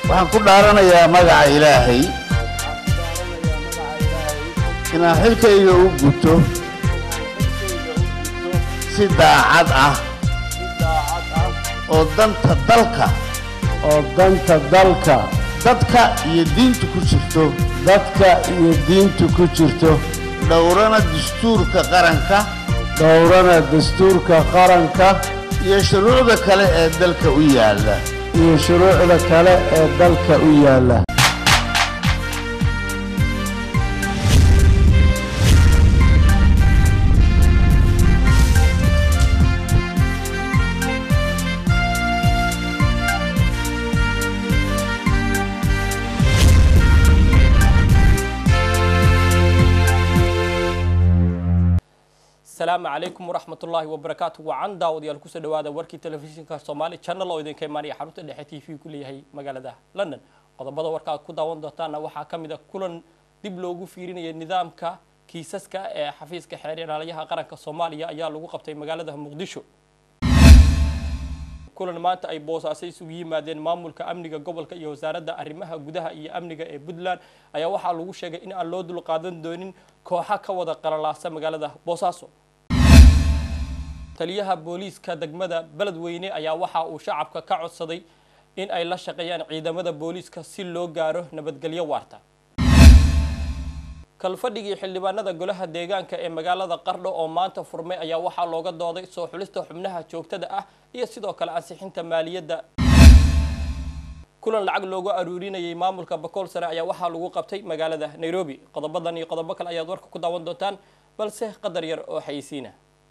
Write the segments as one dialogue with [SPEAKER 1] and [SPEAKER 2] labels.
[SPEAKER 1] waxaan ku dhaaranayaa magaca ilaahay
[SPEAKER 2] waxaan ku dhaaranayaa magaca ilaahay
[SPEAKER 1] inaan xilkayga u guto
[SPEAKER 2] inaan xilkayga u gudto
[SPEAKER 1] si daacad ah
[SPEAKER 2] si daacad ah
[SPEAKER 1] oo danta dalka
[SPEAKER 2] oo danta dalka
[SPEAKER 1] dadka iyo diinta ku jirto
[SPEAKER 2] dadka iyo diinta ku jirto
[SPEAKER 1] dhowrana dastuurka qaranka
[SPEAKER 2] dhowrana dastuurka qaranka
[SPEAKER 1] iyo shuruucda kale ee dalka u yaalla
[SPEAKER 2] iyo shuruucda kale ee dalka u yaalla
[SPEAKER 3] asalaamu calaykum waraxmat ullaahi wabarakaatu wacan daawadayaal kusoo dhawaada warkii telefishinka soomaali channel oo idinka imaanaya xarunta dhexe t v ku leeyahay magaalada london qodobada warka aad ku daawan doontaana waxaa ka mid a kulan dib loogu fiirinaya nidaamka kiisaska ee xafiiska xeer ilaaliyaha qaranka soomaaliya ayaa lagu qabtay magaalada muqdisho kulan maanta ay boosaaso isugu yimaadeen maamulka amniga gobolka iyo wasaaradda arrimaha gudaha iyo amniga ee puntland ayaa waxaa lagu sheegay in aan loo dulqaadan doonin kooxa ka wada qalalaasa magaalada boosaaso taliyaha booliiska degmada beledweyne ayaa waxa uu shacabka ka codsaday in ay la shaqeeyaan ciidamada booliiska si loo gaaro nabadgelyo waarta kalfadhigii xildhibaanada golaha deegaanka ee magaalada qardho oo maanta furmay ayaa waxaa looga dooday soo xulista xubnaha joogtada ah iyo sidoo kale ansixinta maaliyadda kulan lacag loogu aruurinayay maamulka bakool sare ayaa waxaa lagu qabtay magaalada nairobi qodobadan iyo qodobo kale ayaad warka ku daawan doontaan balse qadar yar oo xayisiina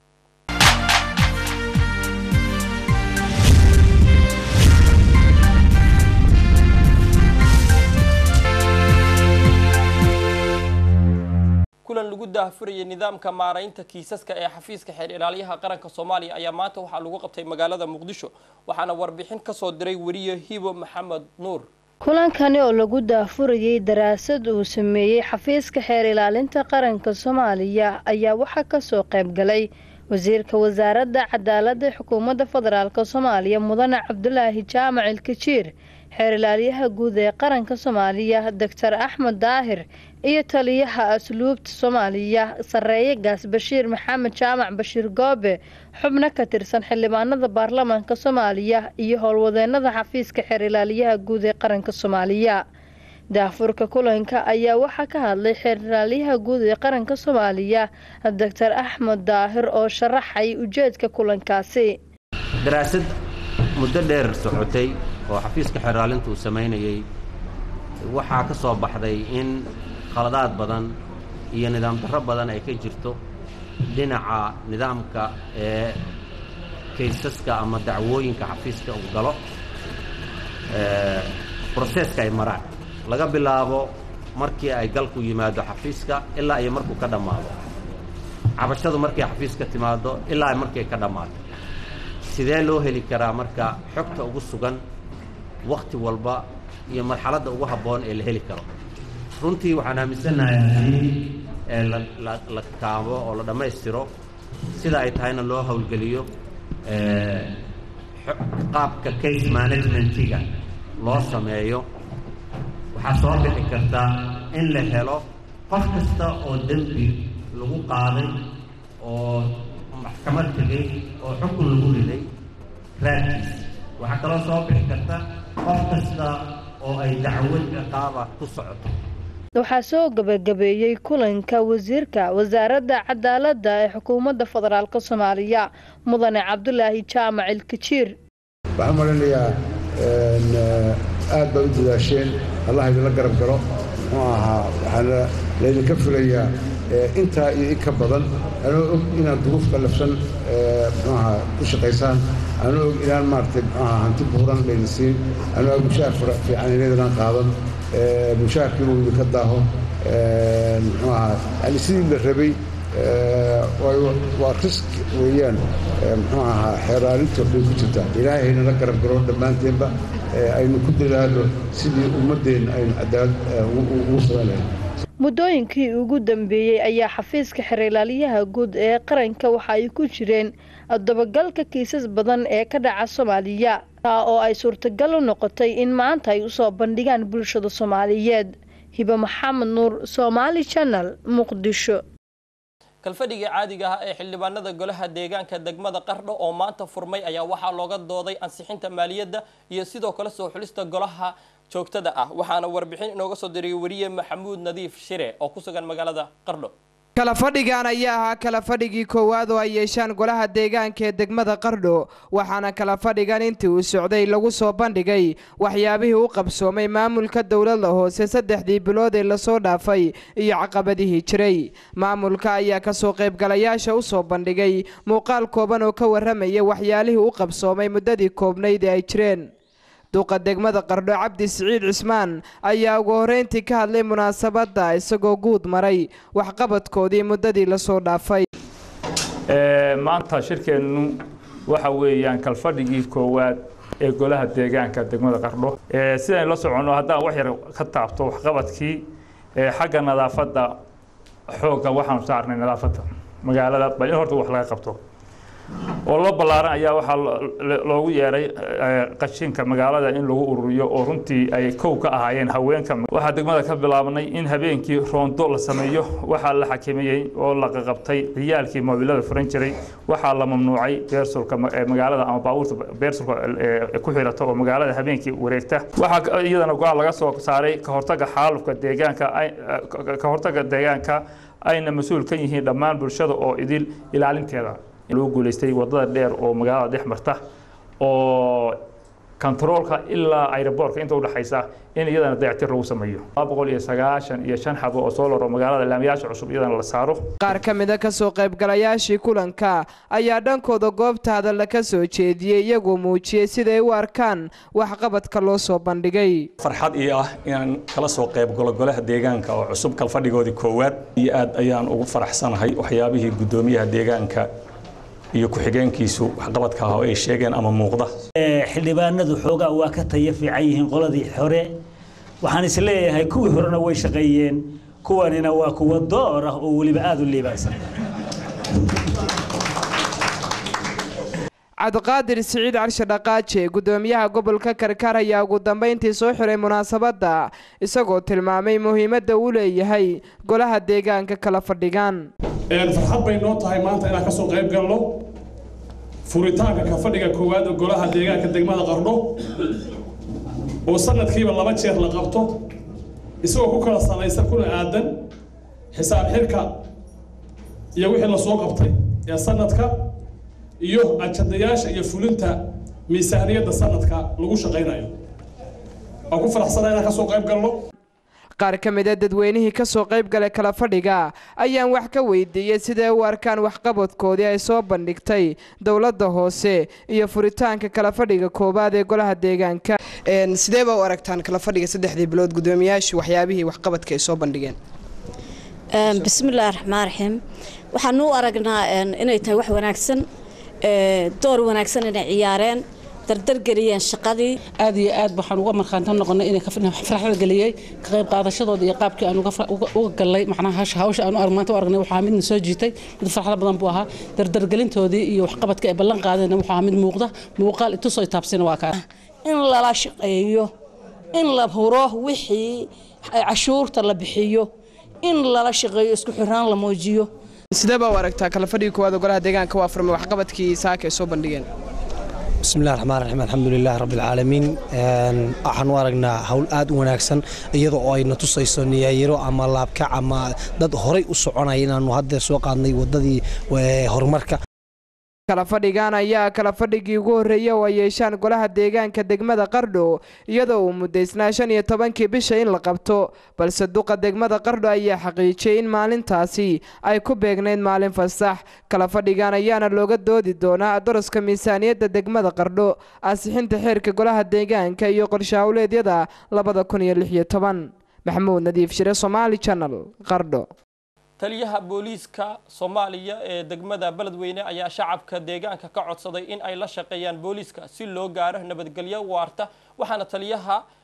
[SPEAKER 3] kulan lagu daahfurayay nidaamka maaraynta kiisaska ee xafiiska xeer ilaaliyaha qaranka soomaaliya ayaa maanta waxaa lagu qabtay magaalada muqdisho waxaana warbixin kasoo diray weriye hibo maxamed nuur
[SPEAKER 4] kulankani oo lagu daafurayay daraasad uu sameeyey xafiiska xeer ilaalinta qaranka soomaaliya ayaa waxaa kasoo qayb galay wasiirka wasaaradda cadaaladda xukuumadda federaalk soomaaliya mudane cabdulaahi jaamac ilkajiir xeer ilaaliyaha guud ee qaranka soomaaliya doctor axmed daahir iyo taliyaha asluubta soomaaliya sareeye gaas bashiir maxamed jaamac bashiir goobe xubno ka tirsan xildhibaanada baarlamaanka soomaaliya iyo howlwadeenada xafiiska xeer ilaaliyaha guud ee qaranka soomaaliya daafurka kulanka ayaa waxaa ka hadlay xeer ilaaliyaha guud ee qaranka soomaaliya doctor axmed daahir oo sharaxay ujeedka kulankaasi
[SPEAKER 5] daraasad muddo dheer socotay oo xafiiska xeeraalinta uu samaynayey waxaa ka soo baxday in khaladaad badan iyo nidaam darro badan ay ka jirto dhinaca nidaamka ee kaysaska ama dacwooyinka xafiiska uu galo broseska ay maraan laga bilaabo markii ay galku yimaado xafiiska ilaa iyo markuu ka dhammaado cabashadu markay xafiiska timaado ilaa ay markay ka dhammaato sidee loo heli karaa marka xogta ugu sugan wakhti walba iyo marxaladda ugu habboon ee la heli karo runtii waxaan aaminsannahay haddii ee la kaabo oo la dhammaystiro sida ay tahayna loo howlgeliyo qaabka case managementiga loo sameeyo waxaa soo bixi karta in la helo qof kasta oo dembi lagu qaaday oo maxkamad tegay oo xukun lagu riday raadkiisa waxaa kaloo soo bixi karta qof kasta oo ay dacwad ciqaaba ku socoto
[SPEAKER 4] waxaa soo gabagabeeyey kulanka wasiirka wasaaradda cadaaladda ee xukuumadda federaalk soomaaliya mudane cabdulaahi jaamac ilkajiir
[SPEAKER 6] waxaan malinayaa aad baad u dadaasheen allah idinla garab galo muxuu ahaa waxaana laydinka filayaa intaa iyo in ka badan anoo og inaad duruuf qallafsan muxuu ahaa ku shaqaysaan anoo og inaan maaragtay muxuu ahaa hanti buuran laydin siin anoo og mushaar fiican inaydinaan qaadan mushaarkii uu idinka daaho muxuu ahaa yani sidii la rabay waa risk weeyaan muxuu ahaa xeeraalinto bay ku jirtaa ilaahay haynala garab garo dhammaanteenba aynu ku dadaalo sidii ummaddeenna aynu cadaalad ugu samaynayn
[SPEAKER 4] muddooyinkii ugu dambeeyey ayaa xafiiska xerilaalyaha guud ee qaranka waxa ay ku jireen dabagalka kiisas badan ee ka dhaca soomaaliya taa oo ay suurtagal u noqotay in maanta ay usoo bandhigaan bulshada soomaaliyeed hibe maxamed nuur somaali janal muqdisho
[SPEAKER 3] kalfadhigii caadiga ah ee xildhibaanada golaha deegaanka degmada qardho oo maanta furmay ayaa waxaa looga dooday ansixinta maaliyadda iyo sidoo kale soo xulista golaha joogtada ah waxaana warbixin inooga soo diriyay wariye maxamuud nadiif shire oo ku sugan magaalada qardho
[SPEAKER 7] kala fadhigan ayaa ahaa kala fadhigii koowaad oo ay yeeshaan golaha deegaanka ee degmada qardho waxaana kala fadhigan intii uu socday lagu soo bandhigay waxyaabihii u qabsoomay maamulka dowladda hoose saddexdii bilood ee lasoo dhaafay iyo caqabadihii jiray maamulka ayaa kasoo qaybgalayaasha u soo bandhigay muuqaal kooban oo ka warramaya waxyaalihii u qabsoomay muddadii koobnayd ee ay jireen duqa degmada qardho cabdi siciid cismaan ayaa ugu horreyntii ka hadlay munaasabadda isagoo guud maray waxqabadkoodii muddadii lasoo dhaafay
[SPEAKER 8] maanta shirkeennu waxa weeyaan kalfadhigii koowaad ee golaha deegaanka degmada qardho sidaynu la soconno haddaan wax yar ka taabto waxqabadkii xagga nadaafadda xoogga waxaanu saarnay nadaafadda magaalada bal in horta wax laga qabto oo loo ballaaran ayaa waxaa loogu yeeray qashinka magaalada in lagu ururiyo oo runtii ay kow ka ahaayeen haweenka waxaa degmada ka bilaabnay in habeenkii roondo la sameeyo waxaa la xakameeyey oo la qaqabtay ciyaalkii moobilada furan jiray waxaa la mamnuucay beersulka magaalada ama baabuurta beersulka ku xirata oo magaalada habeenkii wareegta waxaa iyadana go-aan laga soo saaray ka hortaga xaalufka deegaanka ka hortaga deegaanka ayna mas-uul ka yihiin dhammaan bulshada oo idil ilaalinteeda loo guuleystay wadada dheer oo magaalada dhex marta oo kontaroolka ilaa aeroboortka inta udhexaysa in iyadana dayactir lagu sameeyo laba boqol iyo sagaashan iyo shan xabo oo soo laro magaalada laamiyaasha cusub iyadana la saaro
[SPEAKER 7] qaar ka mida kasoo qaybgalayaashii kulanka ayaa dhankooda goobta hadalla ka soo jeediyey iyagoo muujiyey siday u arkaan waxqabadka loo soo bandhigay
[SPEAKER 9] farxad ii ah inaan kala soo qaybgalo golaha deegaanka oo cusub kalfadhigoodii koowaad iyo aad ayaan ugu faraxsanahay waxyaabihii guddoomiyaha deegaanka iyo ku-xigeenkiisu waxqabadka ah oo ay sheegeen ama muuqda
[SPEAKER 10] xildhibaanadu xoogaa waa ka taya fiican yihiin qoladii hore waxaan is leeyahay kuwii horena way shaqeeyeen kuwanina waa kuwa door ah oo weliba aada u liibaansan
[SPEAKER 7] cabdiqaadir siciid carshe dhaqaaje guddoomiyaha gobolka karkaar ayaa ugu dambeyntii soo xiray munaasabadda isagoo tilmaamay muhiimadda uu leeyahay golaha deegaanka kala fadhigaan
[SPEAKER 11] farxad bay noo tahay maanta inaan kasoo qayb galno furitaanka ka fadhiga koowaad ee golaha deegaanka degmada qardho oo sanadkiiba laba jeer la qabto isagoo ku kala salaysan kuna aadan xisaab xirka iyo wixii lasoo qabtay ee sanadka iyo ajadayaasha iyo fulinta miisaaniyadda sanadka lagu shaqaynayo waan ku faraxsanaa inaan kasoo qayb galno
[SPEAKER 7] qaar ka mid a dadweynihii kasoo qayb galay kala fadhiga ayaan wax ka weydiiyey siday u arkaan waxqabadkoodii ay soo bandhigtay dowladda hoose iyo furitaanka kala fadhiga koowaad ee golaha deegaanka
[SPEAKER 12] sidee baa u aragtaan kala fadhiga saddexdii bilood guddoomiyaashu waxyaabihii waxqabadka ay soo bandhigeen
[SPEAKER 13] bismillaahi raxmaan raxiim waxaanu u aragnaa inay tahay wax wanaagsan door wanaagsan inay ciyaareen dardargeliyeen shaqadii
[SPEAKER 14] aad iyo aad waxaan uga markhaantan noqonay inay farxada geliyey ka qayb qaadashadooda iyo qaabkii aan uga gallay macnaha hawsha aan maanta u aragnay waxaa midna soo jiitay mid farxada badan buu ahaa dardargelintoodii iyo waxqabadka ay ballan qaadeen waxaa mid muuqda muuqaal itusoo taabsina waa kaa
[SPEAKER 13] in lala shaqeeyo in la huro wixii cashuurta la bixiyo in lala shaqeeyo isku xiraan la muujiyo
[SPEAKER 12] sidee baa u aragtaa kala fadhiga koowaad oo golaha deegaanka waa furmay waxqabadkii saaka ay soo bandhigeen
[SPEAKER 15] بسم الله الرحمن الرحيم الحمد لله رب العالمين waxaan u aragnaa hawl aad u wanaagsan iyadoo oo ayna tusayso niyaayiro ama laabkac ama dad horay u soconaya inaanu haddeer soo qaadnay waddadii horumarka
[SPEAKER 7] kala fadhigan ayaa kala fadhigii ugu horreeyay oo ay yeeshaan golaha deegaanka degmada qardho iyadoo uu muddaysnaa shan iyo tobankii bisha in la qabto balse duqa degmada qardho ayaa xaqiijiyey in maalintaasi ay ku beegnayd maalin fasax kala fadhigan ayaana looga doodi doonaa daraska miisaaniyadda degmada qardho ansixinta xeerka golaha deegaanka iyo qorshahawleedyada labada kun iyo lix iyo toban maxamuud nadiif shire somaali channel qardho
[SPEAKER 3] taliyaha booliiska soomaaliya ee degmada beledweyne ayaa shacabka deegaanka ka codsaday in ay la shaqeeyaan booliiska si loo gaaro nabadgelyo waarta waxaana taliyaha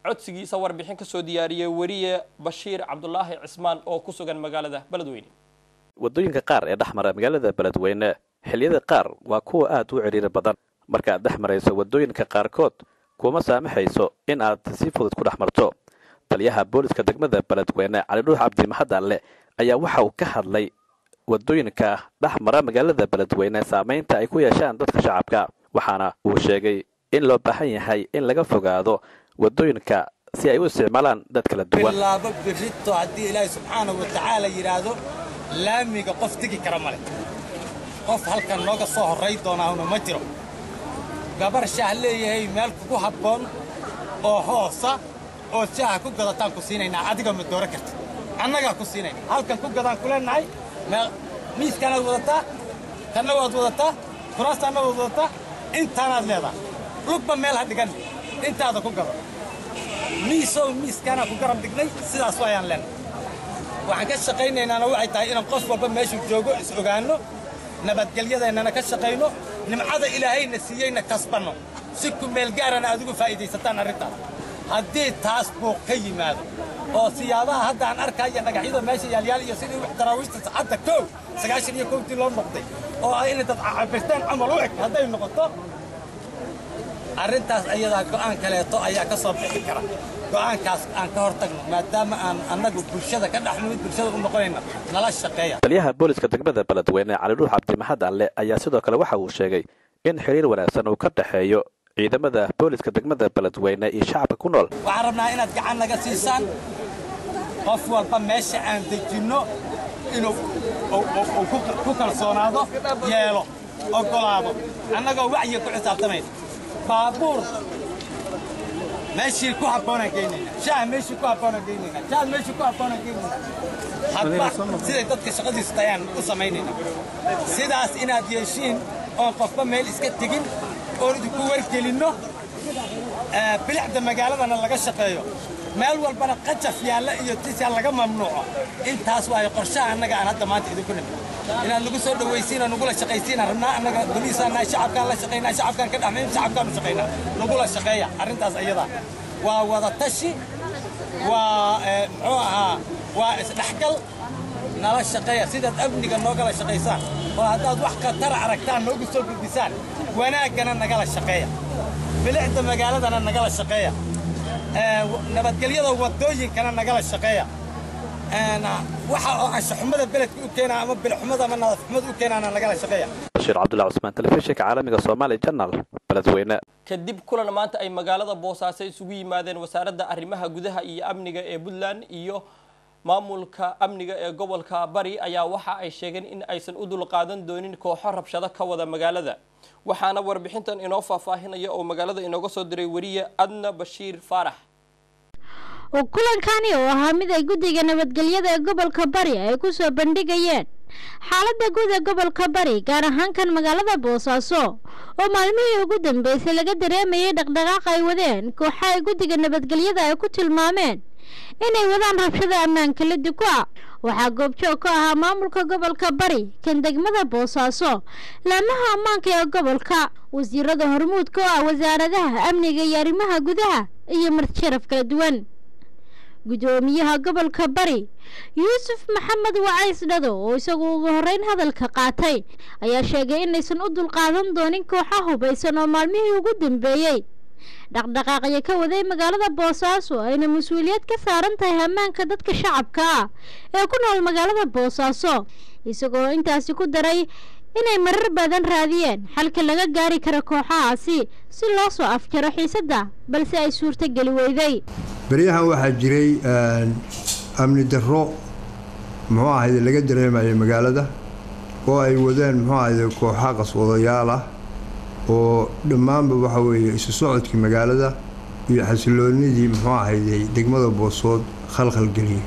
[SPEAKER 3] codsigiisa warbixin kasoo diyaariyey weriye bashiir cabdulaahi cismaan oo ku sugan magaalada beledweyne
[SPEAKER 16] waddooyinka qaar ee dhex mara magaalada beledweyne xilliyada qaar waa kuwa aad u cidhiiri badan markaaad dhex marayso waddooyinka qaarkood kuma saamaxayso in aad si fudud ku dhex marto taliyaha booliska degmada beledweyne calidhuux cabdi mahadalle ayaa waxa uu ka hadlay waddooyinka dhex mara magaalada beledweyne saamaynta ay ku yeeshaan dadka shacabka waxaana uu sheegay in loo baahan yahay in laga fogaado waddooyinka si ay u isticmaalaan dad kala duwan
[SPEAKER 17] bilaabo birito haddii ilaahay subxaanahu wa tacaala yidhaahdo laamiga qof tegi kara male qof halkan nooga soo horray doonaahuna ma jiro gabar shaah leeyahay meel kugu habboon oo hoosa oo shaaha ku gadataan ku siinaynaa adiga ma dooro karta annagaa ku siinayna halkan ku gadaan ku leenahay miiskaanaad wadataa tanna waad wadataa kuraastaanna waad wadataa intaanaad leedahay lugba meel ha dhigan intaada ku gado miisow miiskaanaa ku garab dhignay sidaas ayaan leenahay waxaan ka shaqaynaynaana waxay tahay inaan qof walba meeshuu joogo is ogaanno nabadgelyadeennana ka shaqayno nimcada ilaahayna siiyeyna kasbanno si ku meelgaarana aad ugu faa'iidaysataan arrintaas haddii taas buuq ka yimaado oo siyaabaha hadda aan arkaya dhagaxyada meesha yaalyaal iyo sidii wax daraawiishta saacadda kow sagaashan iyo kowtii loo noqday oo ah inay dad cabirtaan camal u eg hadday noqoto arrintaas ayadaa go'aan kaleeto ayaa ka soo bixi kara go'aankaas aan ka hor tagno maadaama aan annagu bulshada ka dhex nimid bulshada u noqonayna nala shaqeeya
[SPEAKER 16] taliyaha booliska degmada beledweyne calidhuux cabdimahad alle ayaa sidoo kale waxa uu sheegay in xiriir wanaagsan uu ka dhexeeyo ciidamada booliska degmada beledweyne iyo shacabka ku nool
[SPEAKER 17] waxaan rabnaa inaad gacan naga siisaan qof walba meesha aan dejinno inuu ku kalsoonaado yeelo oggolaado annagoo wacyiga ku xisaabtamayna baabuur meeshii ku habboonaan geynayna shaah meeshii ku habboonaan geynayna shaah meeshii ku habboonaan geynayna hadba siday dadka shaqadiisa tayaan u samaynayna sidaas inaad yeeshiin oon qofba meel iska tegin oon idinku wargelinno bilicda magaaladana laga shaqeeyo meel walbana qajaf yaalla iyo tisa laga mamnuuco intaas waayo qorshaha annaga aan hadda maanta idinku nimid inaad nagu soo dhawaysiina nagula shaqaysiina rabnaa annaga boliisaannahay shacabkaan la shaqaynaa shacabkaan ka dhexmayn shacabkaan u shaqaynaa nagula shaqeeya arrintaas ayada waa wada tashi waa muxuu ahaa waa isdhexgal nala shaqeeya sidaad amniga noogala shaqaysaan oo haddaad wax khatara aragtaan noogu soo gudbisaan wanaaggana nagala shaqeeya bilicda magaaladana nagala shaqeeya nabadgelyada waddooyinkana nagala shaqeeya waxa oo anshaxumada beledka u keenaa ama bilixumada ama nadaafxumada u keenaana nagala shaqeeya
[SPEAKER 16] bashiir cabdullahi cusmaan telefishinka caalamiga soomaali janal beledweyne
[SPEAKER 3] kadib kulan maanta ay magaalada boosaaso isugu yimaadeen wasaaradda arrimaha gudaha iyo amniga ee puntland iyo maamulka amniga ee gobolka bari ayaa waxa ay sheegeen in aysan u dulqaadan doonin kooxo rabshado ka wada magaalada waxaana warbixintan inoo faahfaahinaya oo magaalada inooga soo diray weriye adna bashiir faarax
[SPEAKER 18] kulankani oo ahaa mid ay guddiga nabadgelyada ee gobolka bari ay ku soo bandhigayeen xaaladda guud ee gobolka bari gaar ahaan kan magaalada boosaaso oo maalmihii ugu dambeysay laga dareemayay dhaqdhaqaaq ay wadeen kooxa ay guddiga nabadgelyada ay ku tilmaameen inay wadaan rabshada ammaanka la duka waxaa goobjoog ka ahaa maamulka gobolka bari kan degmada boosaaso laamaha ammaanka ee gobolka wasiirada hormuudka oo ah wasaaradaha amniga iyo arrimaha gudaha iyo martisharaf kala duwan gudoomiyaha gobolka bari yuusuf maxamed wacays dhado oo isagu ugu horeyn hadalka qaatay ayaa sheegay inaysan u dulqaadan doonin kooxa hubaysan oo maalmihii ugu dambeeyey dhaqdhaqaaqyo ka waday magaalada boosaaso ayna mas-uuliyad ka saaran tahay ammaanka dadka shacabka ah ee ku nool magaalada boosaaso isagoo intaasi ku daray inay marar badan raadiyeen xalka laga gaari karo kooxahaasi si loo soo afjaro xiisadda balse ay suurtogeli weyday
[SPEAKER 6] beryahan waxaa jiray amni darro muxuu ahayde laga dareemayo magaalada oo ay wadeen muxuu ahayde kooxa qaswadayaal ah oo dhammaanba waxa weeye isu socodkii magaalada iyo xasiloonidii muxuu ahayde degmada boosood khalkhalgeliyey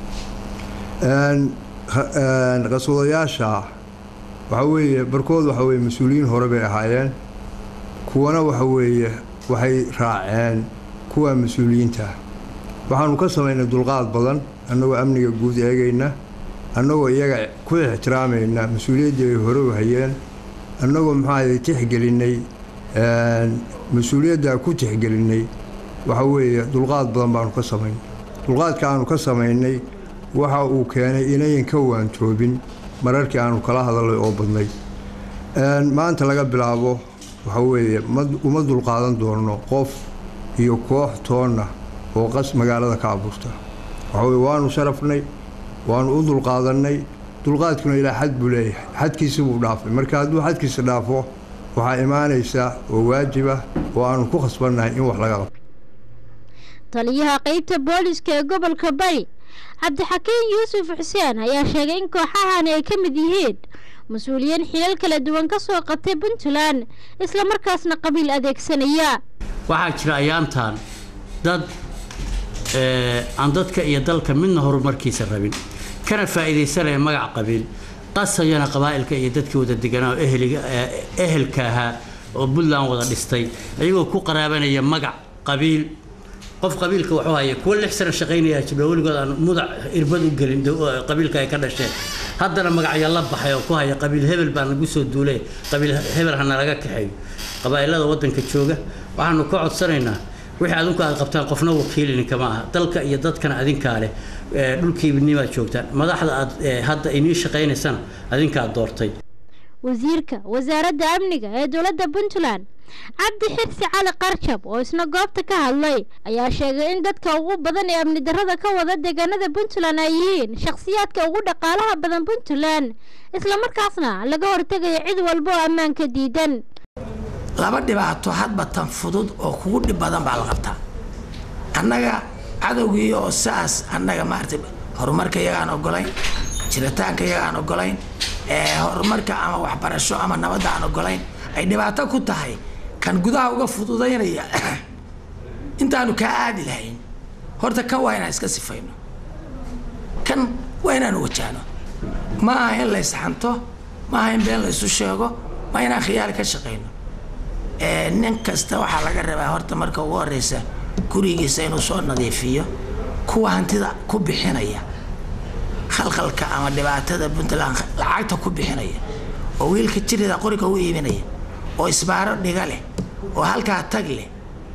[SPEAKER 6] qaswadayaasha waxa weeye barkood waxa weeye mas-uuliyiin hore bay ahaayeen kuwana waxa weeye waxay raaceen kuwa mas-uuliyiinta waxaanu ka samaynay dulqaad badan annagoo amniga guud eegayna annagoo iyaga ku ixtiraamayna mas-uuliyaddii ay hore u hayeen annagoo muxuu ahayde tixgelinay mas-uuliyaddaa ku tixgelinay waxa weeye dulqaad badan baanu ka samaynay dulqaadka aanu ka samaynay waxa uu keenay inayan ka waantoobin mararkii aanu kala hadalay oo badnay maanta laga bilaabo waxa weeye uma dulqaadan doono qof iyo koox toonna oo qas magaalada ka abuurta waxa weye waanu sharafnay waanu u dulqaadannay dulqaadkuna ilaa xad buu leeyahay xadkiisi buu dhaafay marka hadduu xadkiisa dhaafo waxaa imaanaysa oo waajib ah oo aanu ku khasbannahay in wax laga qabto
[SPEAKER 18] taliyaha qeybta booliska ee gobolka bari cabdixakiin yuusuf xuseen ayaa sheegay in kooxahani ay ka mid yihiin mas-uuliyiin xilal kala duwan ka soo qatay puntland islamarkaasna qabiil adeegsanaya
[SPEAKER 19] waxaa jira ayaantan dad aan dadka iyo dalka midna horumarkiisa rabin kana faa'iidaysanaya magac qabiil qasayana qabaa'ilka iyo dadkii wada deganaa oo ehelka ahaa oo puntland wada dhistay ayagoo ku qaraabanaya magac qabiil qof qabiilka wuxuu haya kuwa lix sano shaqaynaya jibla weligood aan mudac irbad u gelin qabiilka ay ka dhasheen haddana magacya la baxay oo ku haya qabiil hebel baa nagu soo duulay qabiil hebel hana laga kaxeeyo qabaa'ilada waddanka jooga waxaanu ka codsanaynaa wixii adinku aad qabtaan qofna wakiilininka ma aha dalka iyo dadkana adinkaa leh dhulkiibinimaad joogtaan madaxda aad hadda inii shaqaynaysana adinkaa doortay
[SPEAKER 18] wasiirka wasaaradda amniga ee dowladda puntland cabdi xirsi cali qarjab oo isna goobta ka hadlay ayaa sheegay in dadka ugu badan ee amni darrada ka wada deegaanada puntland ay yihiin shakhsiyaadka ugu dhaqaalaha badan puntland islamarkaasna laga hortegayo cid walba oo ammaanka diidan
[SPEAKER 20] laba dhibaato hadba tan fudud oo kugu dhib badan baa la qabtaa annaga cadowgii oo saas annaga maaragtay horumarka iyagaan ogolayn jiritaanka iyagaan ogolayn horumarka ama waxbarasho ama nabadda aan ogolayn ay dhibaato ku tahay kan gudaha uga fududaynaya intaanu kaa aadi lahayn horta kan waa inaan iska sifayno kan waa inaanu wajahno ma aha in la ysxanto ma aha in been la ysu sheego ma inaan khiyaali ka shaqayno nin kasta waxaa laga rabaa horta marka ugu horeysa gurigiisa inuu soo nadiifiyo kuwa hantida ku bixinaya khalkhalka ama dhibaatada puntland lacagta ku bixinaya oo wiilka jirida qoriga u iibinaya oo isbaaro dhiga leh oo halkaa tag leh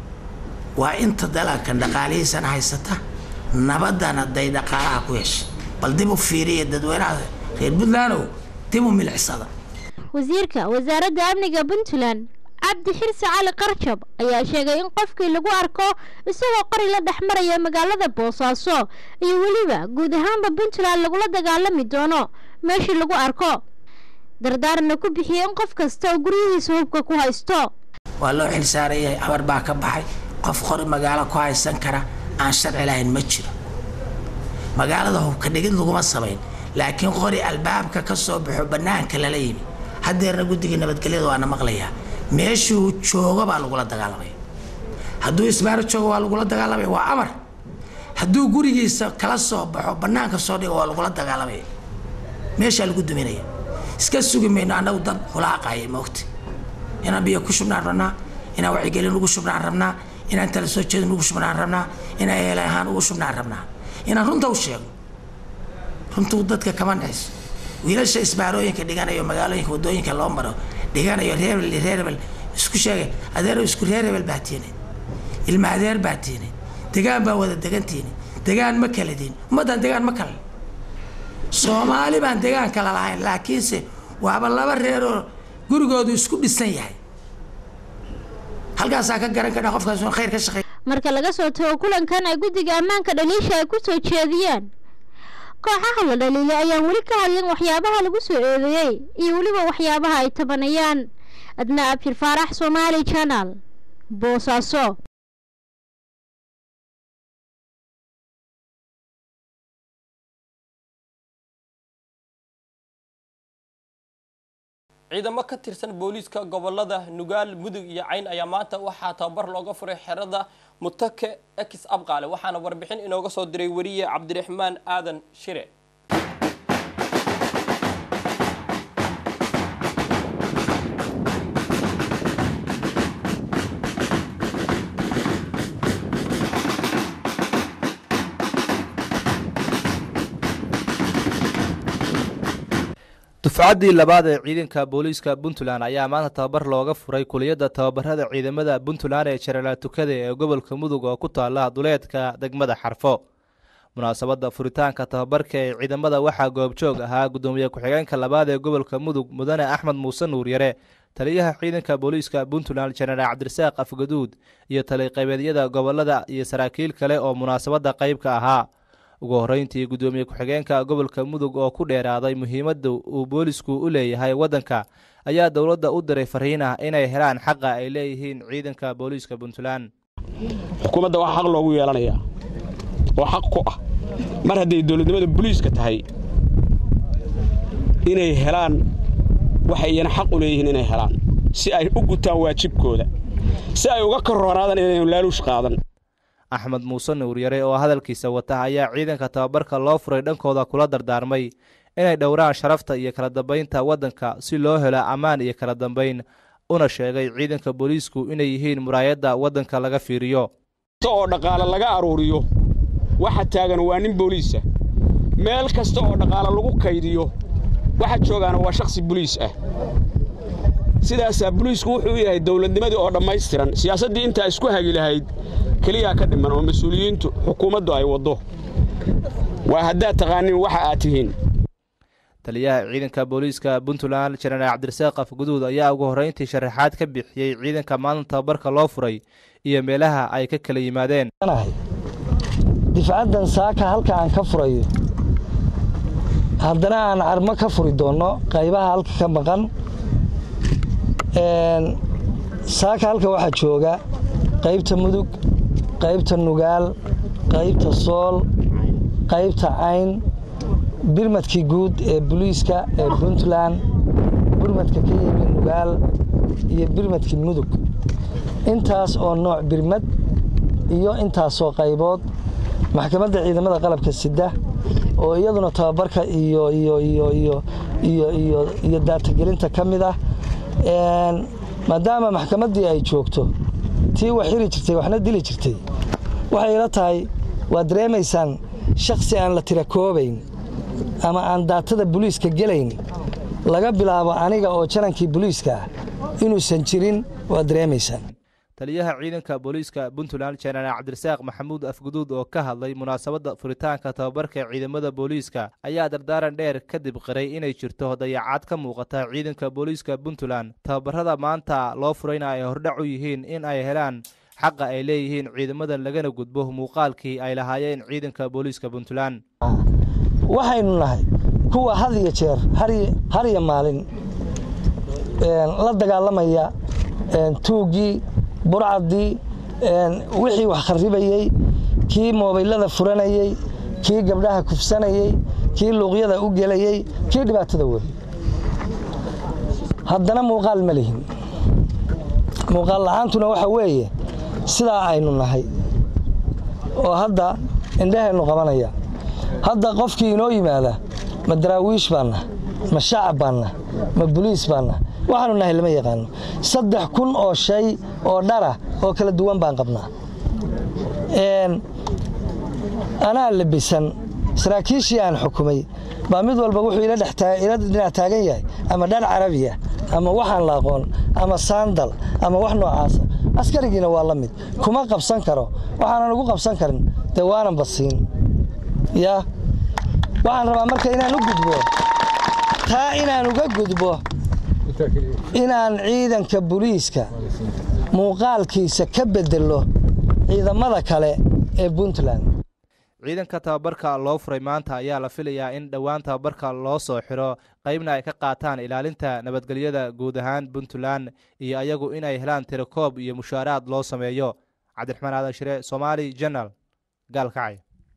[SPEAKER 20] waa inta dalagkan dhaqaalihiisana haysata nabadana day dhaqaalaha ku heshay bal dib u fiiriya dadweynaha reer puntlandow dib u milicsada
[SPEAKER 18] wasiirka wasaaradda amniga puntland cabdi xirsi cali qarjab ayaa sheegay in qofkii lagu arko isagoo qori la dhex maraya magaalada boosaaso iyo weliba guud ahaanba puntland lagula dagaalami doono meeshii lagu arko dardaarna ku bixiyay in qof kasta oo guryihiisa hubka ku haysto
[SPEAKER 20] waa loo xilsaarayay abar baa ka baxay qof qori magaalo ku haysan kara aan sharci lahayn ma jiro magaalada hubka dhigid laguma samayn laakiin qori albaabka ka soo baxo bannaanka lala yimi haddeerna guddiga nabadgelyada waana maqlayaa meeshuu joogo baa lagula dagaalamaya hadduu isbaaro joogo waa lagula dagaalamaya waa amar hadduu gurigiisa kala soo baxo bannaanka soo dhigo waa lagula dagaalamaya meeshaa lagu duminaya iska sugi mayno annagu dad hulaaqaya moogta inaan biyo ku shubnaan rabnaa inaan wacyigelin ugu shubnaan rabnaa inaan tala soo jeedin ugu shubnaan rabnaa inaan eela ahaan ugu shubnaan rabnaa inaan runta u sheegno runtuu dadka kama naxayso wiilasha isbaarooyinka dhiganayo magaalooyinka wadooyinka loo maro dhiganayo reerbel reerbel isku sheegay adeero isku reerbel baa tiine ilma adeer baa tiine degaan baa wada degantiine degaan ma kala diin ummaddan degaan ma kala soomaali baan degaan kala lahayn laakiinse waaba laba reeroo gurigoodu isku dhisan yahay halkaasaa ka garan kadha qofkaas khayr ka shaqeey
[SPEAKER 18] marka laga soo tago kulankan ay guddiga ammaanka dhaliisha ay ku soo jeediyeen kooxaha la dhaliilay ayaan weli ka hadlin waxyaabaha lagu soo eedeeyey iyo weliba waxyaabaha ay tabanayaan adna abshir faarax somaali channel boosaaso
[SPEAKER 3] ciidamo ka tirsan booliiska gobolada nugaal mudug iyo cayn ayaa maanta waxaa tababar looga furay xerada mutake ex abqaale waxaana warbixin inooga soo diray weriye cabdiraxmaan aadan shire
[SPEAKER 21] dufcaddii labaad ee ciidanka booliiska puntland ayaa maanta tababar looga furay kuliyadda tababarada ciidamada puntland ee jaralaal tukade ee gobolka mudug oo ku taala duleedka degmada xarfo munaasabadda furitaanka tababarka ee ciidamada waxaa goobjoog ahaa guddoomiye ku-xigeenka labaad ee gobolka mudug mudane axmed muuse nuuryare taliyaha ciidanka booliiska puntland jenaraal cabdirasaaq afgaduud iyo taliqaybeedyada gobolada iyo saraakiil kale oo munaasabadda qayb ka ahaa ugu horreyntii guddoomiye ku-xigeenka gobolka mudug oo ku dheeraaday muhiimadda uu boolisku u leeyahay waddanka ayaa dowladda u diray fariin ah inay helaan xaqa ay leeyihiin ciidanka booliiska puntland
[SPEAKER 22] xukuumadda waxaa xaq loogu yeelanayaa oo xaq ku ah mar hadday dowladnimada booliiska tahay inay helaan waxay iyana xaq u leeyihiin inay helaan si ay u gutaan waajibkooda si ay uga korroonaadaan inaynu laaluush qaadan
[SPEAKER 21] axmed muuse nuuryare oo hadalkiisa wata ayaa ciidanka tababarka loo furay dhankooda kula dardaarmay inay dhowraan sharafta iyo kala dambaynta waddanka si loo helo ammaan iyo kala dambayn una sheegay ciidanka booliisku inay yihiin muraayadda waddanka laga fiiriyo
[SPEAKER 22] oo dhaqaale laga aruuriyo waxa taagan waa nin booliisa meel kasta oo dhaqaale lagu kaydiyo waxa joogaana waa shakhsi boliis ah sidaasaa boliisku wuxuu u yahay dowladnimadii oo dhammaystiran siyaasaddii intaa isku hagi lahayd keliyaa ka dhiman oo mas-uuliyiintu xukuumaddu ay waddo waa haddaad taqaanin waxa aad tihiin
[SPEAKER 21] taliyaha ciidanka booliiska puntland jenaraal cabdirasaaq afguduud ayaa ugu horreyntii sharaxaad ka bixiyey ciidanka maalin tababarka loo furay iyo meelaha ay ka kala yimaadeen
[SPEAKER 23] difcaddan saaka halka aan ka furayo haddana aan carmo ka furi doonno qaybaha halka ka maqan saaka halka waxaa jooga qaybta mudug qaybta nugaal qaybta sool qaybta cayn birmadkii guud ee boliiska ee puntland birmadka ka yimi nugaal iyo birmadkii mudug intaas oo nooc birmad iyo intaasoo qaybood maxkamadda ciidamada qalabka sida oo iyaduna tababarka iyo iyo iyo iyo iyo iyo iyo daatagelinta ka mid ah maadaama maxkamaddii ay joogto tii wax xiri jirtay waxna dili jirtay waxay ila tahay waad dareemaysaan shakhsi aan la tira koobayn ama aan daatada boliiska gelayn laga bilaabo aniga oo janankii boliiska ah inuusan jirin waad dareemaysaan
[SPEAKER 21] taliyaha ciidanka booliiska puntland jenaraal cabdirasaaq maxamuud afguduud oo ka hadlay munaasabadda furitaanka tababarka ciidamada booliiska ayaa dardaaran dheer kadib qiray inay jirto dayacaad ka muuqata ciidanka booliiska puntland tababarada maanta loo furayna ay hordhac u yihiin in ay helaan xaqa ay leeyihiin ciidamadan lagana gudbo muuqaalkii ay lahaayeen ciidanka booliiska puntland
[SPEAKER 23] waxaynu nahay kuwa had iyo jeer har iyo maalin la dagaalamaya tuuggii burcaddii wixii wax kharribayey kii moobaylada furanayey kii gabdhaha kufsanayey kii luuqyada u gelayey kii dhibaatada waday haddana muuqaal ma lihin muuqaal la'aantuna waxa weeye sidaa aynu nahay oo hadda indhaheennu qabanaya hadda qofkii inoo yimaada ma daraawiish baanna ma shacab baanna ma boliis baanna waxaanu nahay lama yaqaano saddex kun oo shay oo dhara oo kala duwan baan qabnaa anaa labisan saraakiishii aan xukumay baa mid walba wuxuu ila dhinac taagan yahay ama dhar carabiya ama waxaan la aqoon ama saandal ama wax noocaasa askarigiina waa la mid kuma qabsan karo waxaanan ugu qabsan karin dee waanan basiin yaa waxaan rabaa marka inaan u gudbo taa inaan uga gudbo inaan ciidanka boliiska muuqaalkiisa ka bedelo ciidamada kale ee puntland
[SPEAKER 21] ciidanka tababarka loo furay maanta ayaa la filayaa in dhowaan tababarka loo soo xiro qaybna ay ka qaataan ilaalinta nabadgelyada guud ahaan puntland iyo ayagu inay helaan tirakoob iyo mushaaraad loo sameeyo cabdiraxmaan aadan shire somaali jenal gaalkacay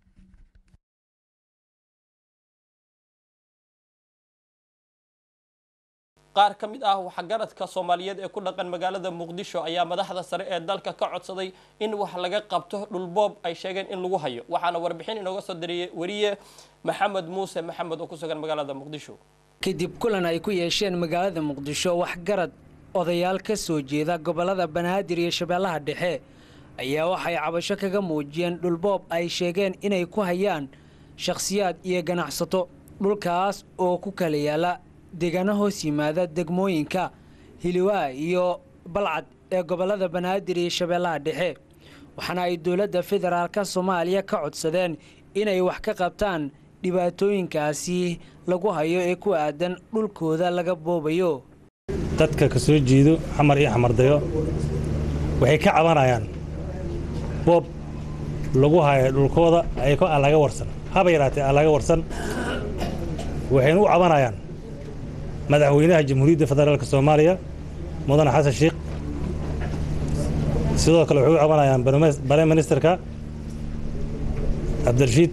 [SPEAKER 3] qaar ka mid ah waxgaradka soomaaliyeed ee ku dhaqan magaalada muqdisho ayaa madaxda sare ee dalka ka codsaday in wax laga qabto dhulboob ay sheegeen in lagu hayo waxaana warbixin inooga soo diriyey wariye maxamed muuse maxamed oo ku sugan magaalada muqdisho
[SPEAKER 24] kadib kulan ay ku yeesheen magaalada muqdisho waxgarad odayaal ka soo jeeda gobollada banaadir iyo shabeellaha dhexe ayaa waxay cabasho kaga muujiyeen dhulboob ay sheegeen inay ku hayaan shakhsiyaad iyo ganacsato dhulkaas oo ku kala yaala deegaano hoos yimaada degmooyinka hiliwaa iyo balcad ee gobolada banaadir iyo shabeellaha dhexe waxaana ay dowladda federaalka soomaaliya ka codsadeen inay wax ka qabtaan dhibaatooyinkaasi lagu hayo ee ku aadan dhulkooda laga boobayo
[SPEAKER 1] dadka ka soo jeedo xamar iyo xamardayo waxay ka cabanayaan boob lagu hayo dhulkooda ayko aan laga warsan haba yaraatee aan laga warsan waxayna u cabanayaan madaxweynaha jamhuuriyadda federaalka soomaaliya mudane xasan sheikh sidoo kale waxay u cabanayaan barem ministerka cabdirashiid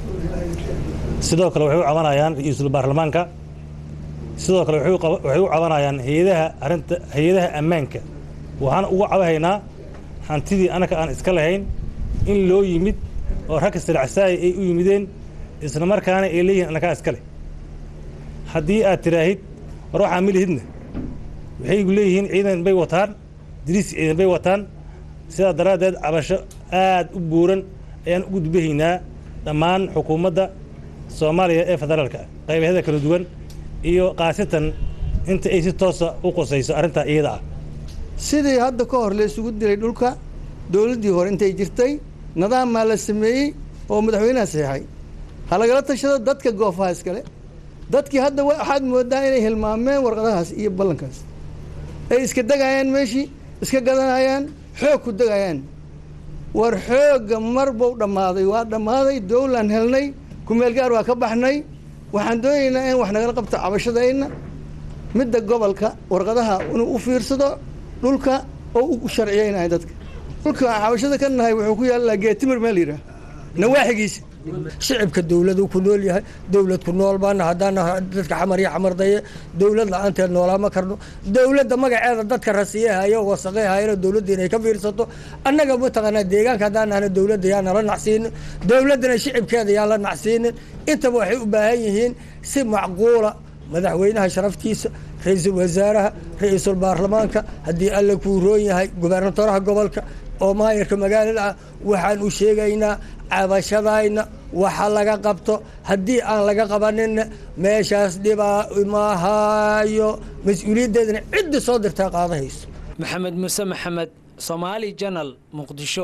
[SPEAKER 1] sidoo kale waxay u cabanayaan ra-iisul baarlamaanka sidoo kale waxay u cabanayaan hayadaha arrinta hay-adaha ammaanka waxaan uga cabahaynaa hantidii annaka aan iska lahayn in loo yimid oo ragka silacsaaya ay u yimideen isla markaana ay leeyihin annakaa iska leh haddii aad tiraahid war waxaa milihidna waxay gu leeyihiin ciidan bay wataan diriis ciidan bay wataan sidaa daraaddeed cabasho aad u buuran ayaan u gudbahaynaa dhammaan xukuumadda soomaaliya ee federaalka qaybahyada kala duwan iyo kaasitan inta ay si toosa u qusayso arrintaa iyada ah
[SPEAKER 2] sidii hadda ka hor la isugu dilay dhulka dowladdii hore intay jirtay nadaamaa la sameeyey oo madaxweynaha saxeexay ha lagala tashado dadka goofaha iskale dadkii hadda waxaad moodaa inay hilmaameen warqadahaas iyo ballankaas ay iska degayaan meeshii iska gadanayaan xoog ku degayaan war xoogga mar buu dhammaaday waa dhammaaday dowlaan helnay kumeelgaar waa ka baxnay waxaan doonaynaa in wax nagala qabto cabashadayna midda gobolka warqadaha inuu u fiirsado dhulka oo u sharciyeynaya dadka dhulka cabashada ka nahay wuxuu ku yaallaa geetimir meel yidhaah nawaaxigiisa
[SPEAKER 4] shicibka dowladu ku nool yahay dowlad ku nool baana haddaana dadka xamar iyo xamardaye dowlad la-aanteed noolaama karno dowladda magaceeda dadka rasiyahayo wasaqeyhayana dowladda inay ka fiirsato annaga mataqaanaa deegaanka haddaan nahna dowladda yaa nala nacsiinin dowladdana shicibkeeda yaa la nacsiinin intaba waxay u baahan yihiin si macquula madaxweynaha sharaftiisa ra-iisul wasaaraha ra-iisul baarlamaanka haddii alle kuu roon yahay gubernatoraha gobolka oo maayarka magaalada ah waxaan u sheegaynaa cabashadayna waxa laga qabto haddii aan laga qabaninna meeshaas dhibaa imahaayo mas-uuliyaddeedana cidda soo dirtaa qaadahayso
[SPEAKER 24] maxamed muuse maxamed somaali janal muqdisho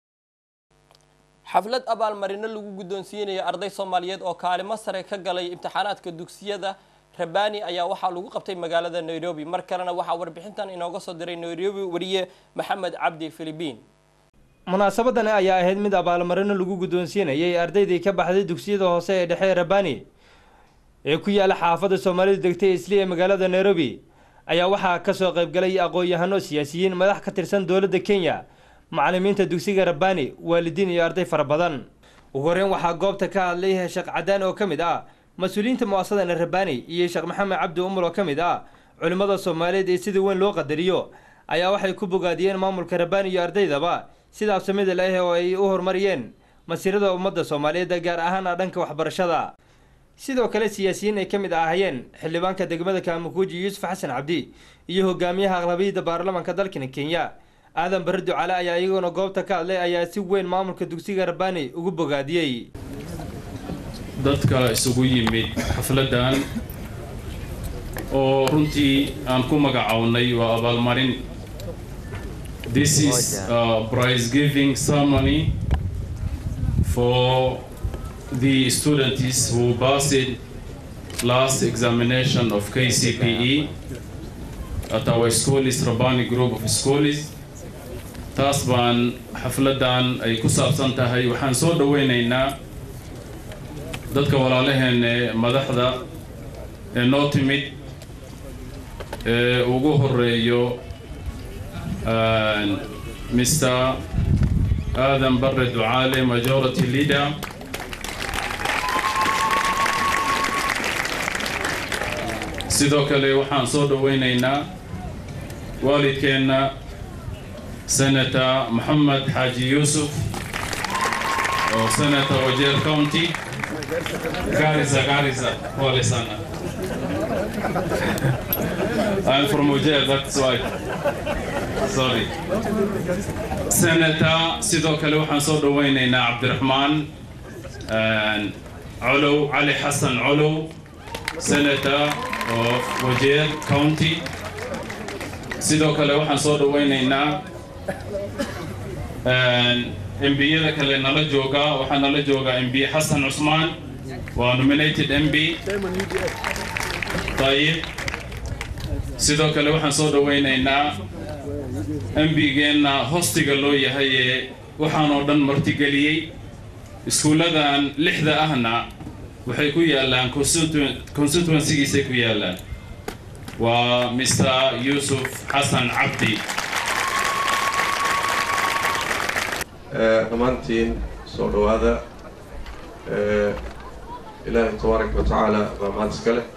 [SPEAKER 3] xaflad abaalmarino lagu guddoonsiinayo arday soomaaliyeed oo kaalimo sare ka galay imtixaanaadka dugsiyada rabani ayaa waxaa lagu qabtay magaalada nairobi mar kalena waxaa warbixintan inooga soo diray nairobi wariye maxamed cabdi filibiin
[SPEAKER 5] munaasabadan ayaa ahayd mid abaalmarino lagu guddoonsiinayay ardaydii ka baxday dugsiyada hoose ee dhexe rabani ee ku yaala xaafadda soomaalidu degtay isli ee magaalada nairobi ayaa waxaa kasoo qaybgalay aqoon-yahano siyaasiyiin madax ka tirsan dowladda kenya macalimiinta dugsiga rabani waalidiin iyo arday fara badan ugu horeyn waxaa goobta ka hadlay sheekh cadaan oo ka mid ah mas-uuliyiinta muasadana rabani iyo sheekh maxamed cabdi umar oo ka mid ah culimmada soomaaliyeed ee sida weyn loo qadariyo ayaa waxay ku bogaadiyeen maamulka rabani iyo ardaydaba sida absamida leh oo ay u horumariyeen masiirada ummadda soomaaliyeed gaar ahaan dhanka waxbarashada sidoo kale siyaasiyiin ay ka mid ahaayeen xildhibaanka degmada kaamukuuji yuusuf xasan cabdi iyo hogaamiyaha aqlabiyadda baarlamaanka dalkani kenya aadan barre ducale ayaa iyaguna goobta ka hadlay ayaa si weyn maamulka dugsiga rabani ugu bogaadiyey
[SPEAKER 25] dadka isugu yimid xafladdan oo runtii aan ku magacownay waa abaalmarin this is a prize giving ceremony for the students who passed last examination of KCPE at our school is Rabani group of schools taas baan xafladdan ay ku saabsan tahay waxaan soo dhoweynaynaa dadka walaalaheen ee madaxda ee noo timid ee ugu horeeyo mr aadan barre ducaale majority leader sidoo kale waxaan soo dhoweynaynaa waalidkeenna senator maxamed xaaji yuusuf oo senator wajeer county Garissa, Garissa, pole sana. I'm from Ujjah, that's why. Sorry. Senator, sidoo kale waxaan soo dhoweynaynaa Cabdiraxmaan Colow, Cali Xasan Colow, Senator of Wajir County. Sidoo kale waxaan soo dhawaynaynaa MB-yada kale nala jooga waxaa nala jooga MB Xasan Cusmaan waa nominated MB طيب sidoo kale waxaan soo dhawaynaynaa MB-geenna hostiga loo yahay ee waxaan oo dhan martigeliyey iskuulladan lixda ahna waxay ku yaallaan constituencygiisay ku yaallaan waa mr yuusuf xasan cabdi
[SPEAKER 8] dhammaantiin soo dhowaada ilaahay tabaaraka wa tacaala baa mahad iska leh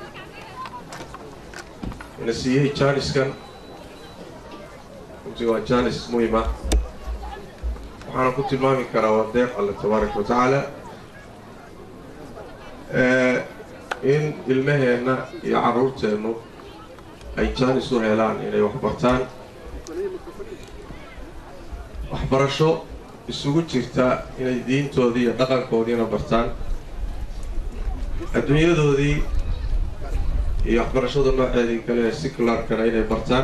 [SPEAKER 8] ina siiyey jaaniskan runtii waa jaanis muhim ah waxaana ku tilmaami karaa waa deeq alle tabaaraka wa tacaala in ilmaheenna iyo carruurteennu ay jaanis u helaan inay wax bartaan waxbarasho isugu jirta inay diintoodii iyo dhaqankoodiina bartaan adduunyadoodii iyo waxbarashada nooceedii kale ee sikularkana inay bartaan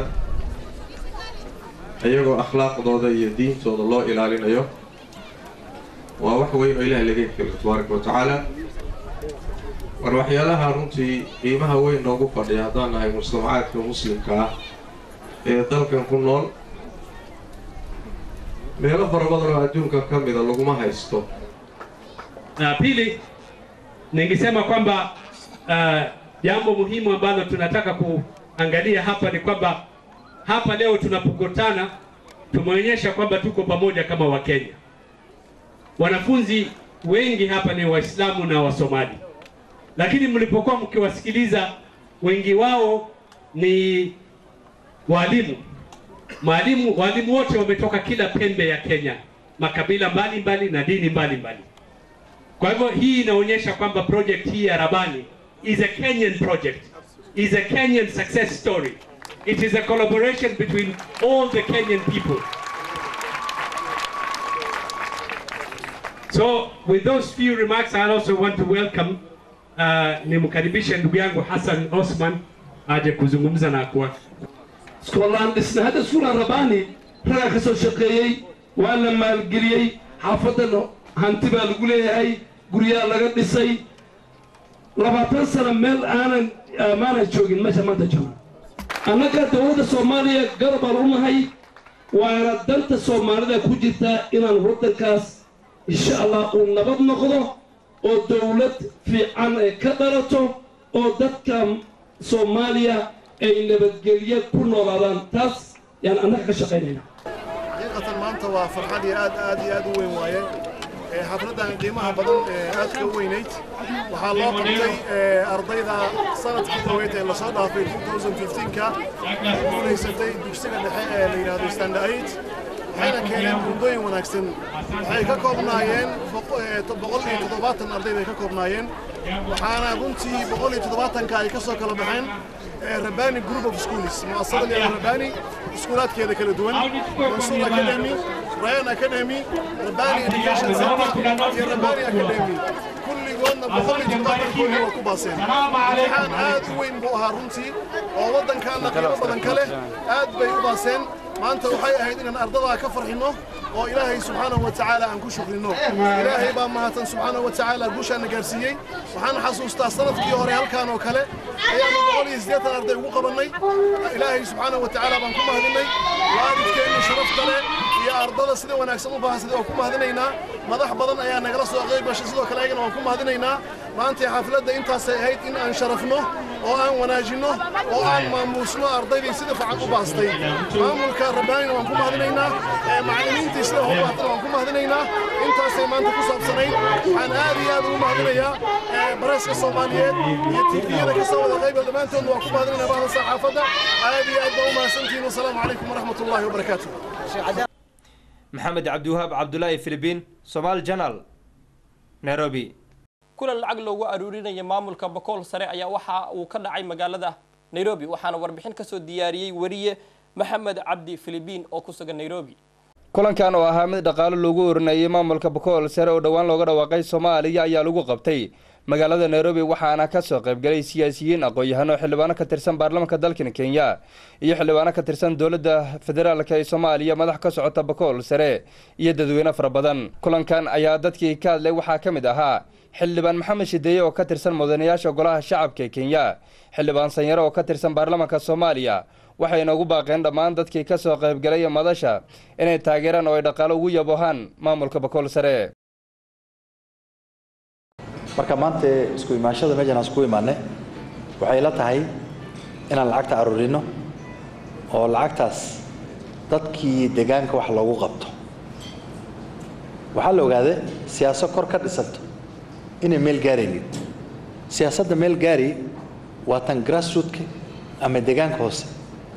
[SPEAKER 8] iyagoo akhlaaqdooda iyo diintooda loo ilaalinayo waa wax weyn oo ilaahay laga helo tabaaraka wa tacaala war waxyaalaha runtii qiimaha weyn noogu fadhiya haddaan nahay mujtamacaadka muslimka ah ee dalkan ku nool meelo fara badan oo adduunka ka mida laguma haysto
[SPEAKER 9] Na pili, ningesema kwamba uh, jambo muhimu ambalo tunataka kuangalia hapa ni kwamba hapa leo tunapokutana tumeonyesha kwamba tuko pamoja kama Wakenya. Wanafunzi wengi hapa ni Waislamu na Wasomali, lakini mlipokuwa mkiwasikiliza wengi wao ni walimu Mwalimu, walimu wote wametoka kila pembe ya Kenya, makabila mbalimbali na dini mbalimbali. Kwa hivyo hii inaonyesha kwamba project hii ya Rabani is a Kenyan project, is a Kenyan success story. It is a collaboration between all the Kenyan people. So with those few remarks, I also want to welcome uh, nimkaribishe ndugu yangu Hassan Osman aje kuzungumza na kuwa
[SPEAKER 10] iskoolaan dhisna hadda iskuulaan rabaani ragaa ka soo shaqeeyey waa la maalgeliyey xaafadan hanti baa lagu leeyahay guryaa laga dhisay labaatan sano meel aanan maana joogin meesha maanta jooga annaga dowladda soomaaliya garab baan u nahay waana danta soomaalida ku jirta inaan waddankaas insha allah uu nabad noqdo oo dowlad fiican ay ka dhalato oo dadka soomaaliya ay nabadgelyo ku noolaadaan taas yaan annaga ka shaqaynayna
[SPEAKER 11] xaqiiqatan maanta waa farxad iyo aad aad iyo aad u weyn waaye xafladdan qiimaha badan ee aadka u weynayd waxaa loo qabtay ardayda sanadkii dhaweyd ee lasoo dhaafay 2015ka guulaysatay dugsiga dhexe ee la yidhaahdo standard eight waxayna keeneen buundooyin wanaagsan waxay ka koobnaayeen boqol iyo toddobaatan arday bay ka koobnaayeen waxaana runtii boqol iyo toddobaatanka ay ka soo kala baxeen rabani group of schools muasasada leedahay rabani iskuulaadkeeda kala duwan mansuur academy rayan academy rabani education center iyo rabani academy kulligoodna boqol iyo toddobaatankoodii waa ku baaseen imtixaan aad u weyn buu ahaa runtii oo waddankaana qiimo badan ka leh aad bay u baaseen maanta waxay ahayd inaan ardadaa ka farxinno oo ilaahay subxaanahu wa tacaala aan ku shukrino ilaahay baa mahadsan subxaanahu wa tacaala guushaana gaarsiiyey waxaan xasuustaa sanadkii hore halkaan oo kale ayaanu boqol iyo siddeetan arday ugu qabannay ilaahay subxaanahu wa tacaala baan ku mahadinay waalidkeenna sharafta leh iyo ardada sida wanaagsan u baahsaday waan ku mahadinaynaa madax badan ayaa nagala soo qayb gashay sidoo kale ayagana waan ku mahadinaynaa maanta xafladda intaasay ahayd in aan sharafno oo aan wanaajinno oo aan maamuusno ardaydii sida fiican u baastay maamulka rabbaanina waan ku mahadinaynaa macallimiintii sida u baastana waan ku mahadinaynaa intaasay maanta ku saabsanayd waxaan aad iyo aad ugu mahadinayaa bareeska soomaaliyeed iyo tifiyada ka soo wada qayba dhammaantoodna waan ku mahadinaynaa bahda saxaafadda aad iyo aad baa u mahadsantihiin wasalaamu calaykum waraxmat ullaahi wabarakaatu
[SPEAKER 5] maxamed cabdiwahaab cabdulaahi filibiin somaali janal nairobi
[SPEAKER 3] kulan lacag loogu aruurinaya maamulka bokool sare ayaa waxa uu ka dhacay magaalada nairobi waxaana warbixin kasoo diyaariyey wariye maxamed cabdi filibiin oo ku sugan nairobi
[SPEAKER 5] kulankan oo ahaa mid dhaqaalo loogu orinayay maamulka bokool sare oo dhowaan looga dhawaaqay soomaaliya ayaa lagu qabtay magaalada nairobi waxaana ka soo qaybgalay siyaasiyiin aqoon-yahano xildhibaano ka tirsan baarlamaanka dalkan kenya iyo xildhibaano ka tirsan dowladda federaalk ee soomaaliya madax ka socota bakool sare iyo dadweyne fara badan kulankan ayaa dadkii ka hadlay waxaa ka mid ahaa xildhibaan maxamed shideeye oo ka tirsan mudanayaasha golaha shacabka ee kenya xildhibaan sanyare oo ka tirsan baarlamaanka soomaaliya waxayna ugu baaqeen dhammaan dadkii ka soo qaybgalay madasha inay taageeraan oo ay dhaqaalo ugu yabohaan maamulka bakool sare
[SPEAKER 7] marka maanta isku imaanshada meeshan aan isku imaanay waxay la tahay inaan lacagta aruurino oo lacagtaas dadkii deegaanka wax loogu qabto waxaa la ogaaday siyaasad kor ka dhisanto inay meel gaaraynin siyaasadda meel gaari waa tan grassrootka ama deegaanka hoose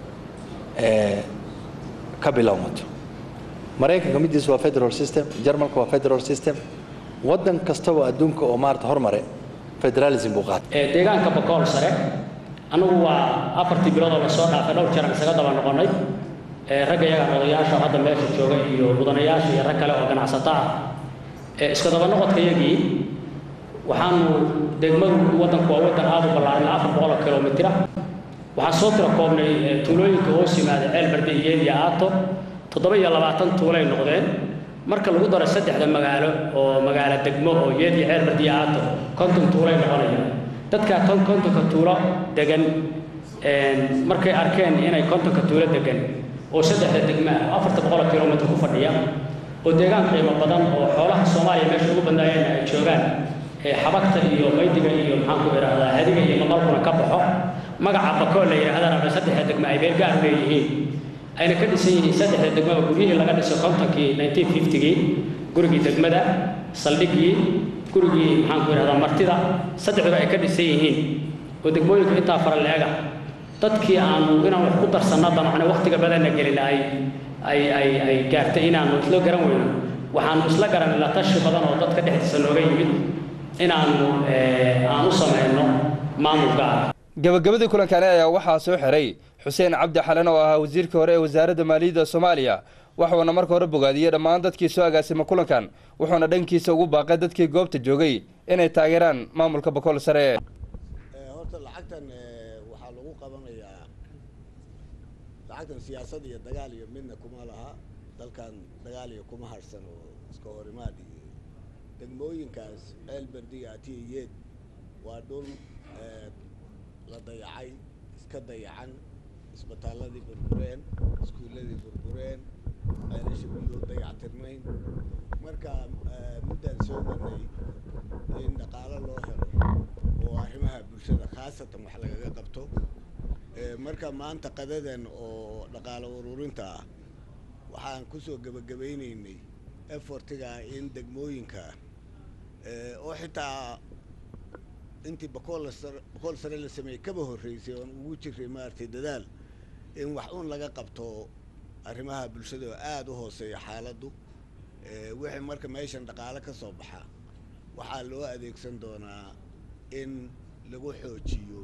[SPEAKER 7] ee ka bilowmato maraykanka midiisa waa federal system jarmalka waa federal system waddan kastaba adduunka oo maarata hormare federalism buu qaatay
[SPEAKER 12] deegaanka bakool sare annagu waa afartii bilood oo lasoo dhaafay dhowr jeer aan isaga daba noqonnay ragga iyaga odayaasha hadda meesha jooga iyo mudanayaasha iyo rag kale oo ganacsato ah iska daba noqodka iyagii waxaanu degmadu waddanku waa waddan aad u ballaaran ilaa afar boqol oo kilomitira waxaan soo tira koobnay tuulooyinka hoos yimaada ceel barde iyo iyo aato toddoba iyo labaatan tuulay noqdeen marka lagu daro saddexda magaalo oo magaalo degmo oo yeed iyo ceel barde iyo aato konton tuulay noqonayaan dadkaa ton kontonka tuulo degan markay arkeen inay kontonka tuulo degan oo saddexda degmo ah afarta boqol oo kilomitr ku fadhiya oo deegaan qiimo badan oo xoolaha soomaaliya meesha ugu badnaayeen ay joogaan xabagta iyo maydiga iyo maxaan ku idhaahdaa hadiga iyo maqalkuna ka baxo magaca bakool la yidhaahdana ama saddexda degmo ay meel gaar leeyihiin ayna ka dhisan yihiin saddexda degmo oo guryihii laga dhisay kontonkii nineteen fiftygii gurigii degmada saldhigii gurigii maxaan ku idhahdaa martida saddexduba ay ka dhisan yihiin oo degmooyinka intaa fara leega dadkii aanu inaan wax ku darsanno damacna wakhtiga badanna gelin ay ay ay ay gaartay inaanu isla garan weyno waxaanu isla garan la tashi badan oo dadka dhexdiisa nooga yimid inaanu aan u samayno maamul gaar
[SPEAKER 5] gabagabadii kulankani ayaa waxaa soo xiray xuseen cabdi xalan oo ahaa wasiirkii hore ee wasaaradda maaliyadda soomaaliya waxuuna marka hore bogaadiyey dhammaan dadkii soo agaasimay kulankan wuxuuna dhankiisa ugu baaqay dadkii goobta joogay inay taageeraan maamulka bakool sare
[SPEAKER 13] horta lacagtan waxaa lagu qabanayaa lacagtan siyaasad iyo dagaal iyo midna kuma laha dalkan dagaal iyo kuma harsan oo iska horimaad iyo degmooyinkaas ceel berdiga atiyeed waa dhul la dayacay iska dayacan isbitaalladii burbureen iskuulladii burbureen ceelasha biyuu dayactirnayn marka muddaan soo marnay in dhaqaalo loo helo oo arrimaha bulshada khaasatan wax lagaga qabto marka maanta qadadan oo dhaqaalo ururinta ah waxaan kusoo gebagabaynaynay effortiga in degmooyinka oo xitaa intii bakool bakool sare la sameeyey kaba horreysay oon ugu jiray maaragtay dadaal in wax un laga qabto arrimaha bulshada oo aada u hooseeya xaaladdu wixii marka meeshan dhaqaale ka soo baxa waxaa loo adeegsan doonaa in lagu xoojiyo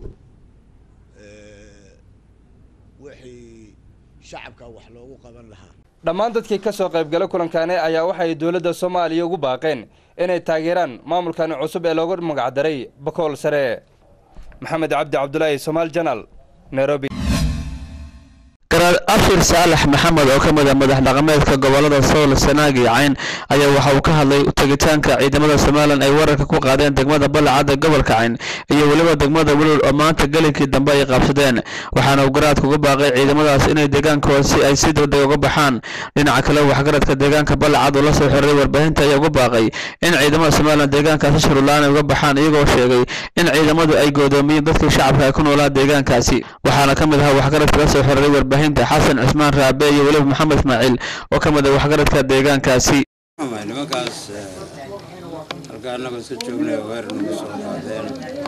[SPEAKER 13] wixii shacabka wax loogu qaban lahaa
[SPEAKER 5] dhammaan dadkii ka soo qaybgala kulankani ayaa waxay dowladda soomaaliya ugu baaqeen inay taageeraan maamulkani cusub ee loogu magacdaray bakool sare maxamed cabdi cabdulaahi somaal janal nairobi
[SPEAKER 14] garaad abshir saalax maxamed oo ka mid a madax dhaqameedka gobolada sool sanaag iyo cayn ayaa waxa uu ka hadlay tegitaanka ciidamada somalilan ay wararka ku qaadeen degmada balacadda gobolka cayn iyo weliba degmada welol oo maanta gelinkii dambe ay qabsadeen waxaana uu garaadka uga baaqay ciidamadaas inay deegaankooda si ay si degdeg uga baxaan dhinaca kale waxgaradka deegaanka balacad oo la soo xiriray warbaahinta ayaa uga baaqay in ciidamada somalilan deegaankaasi shurulaan ay uga baxaan iyagoo sheegay in ciidamadu ay goodoomiyeen dadkii shacabka ay ku noolaa deegaankaasi waxaana ka mid ahaa waxgaradka la soo xiriray warbaahinta xasan cusmaan raabe iyo weliba maxamed ismaaciil oo ka mid ah waxgaradka deegaankaasi
[SPEAKER 15] nimankaas halka annagoo iska joognay weer nagu soo qaadeen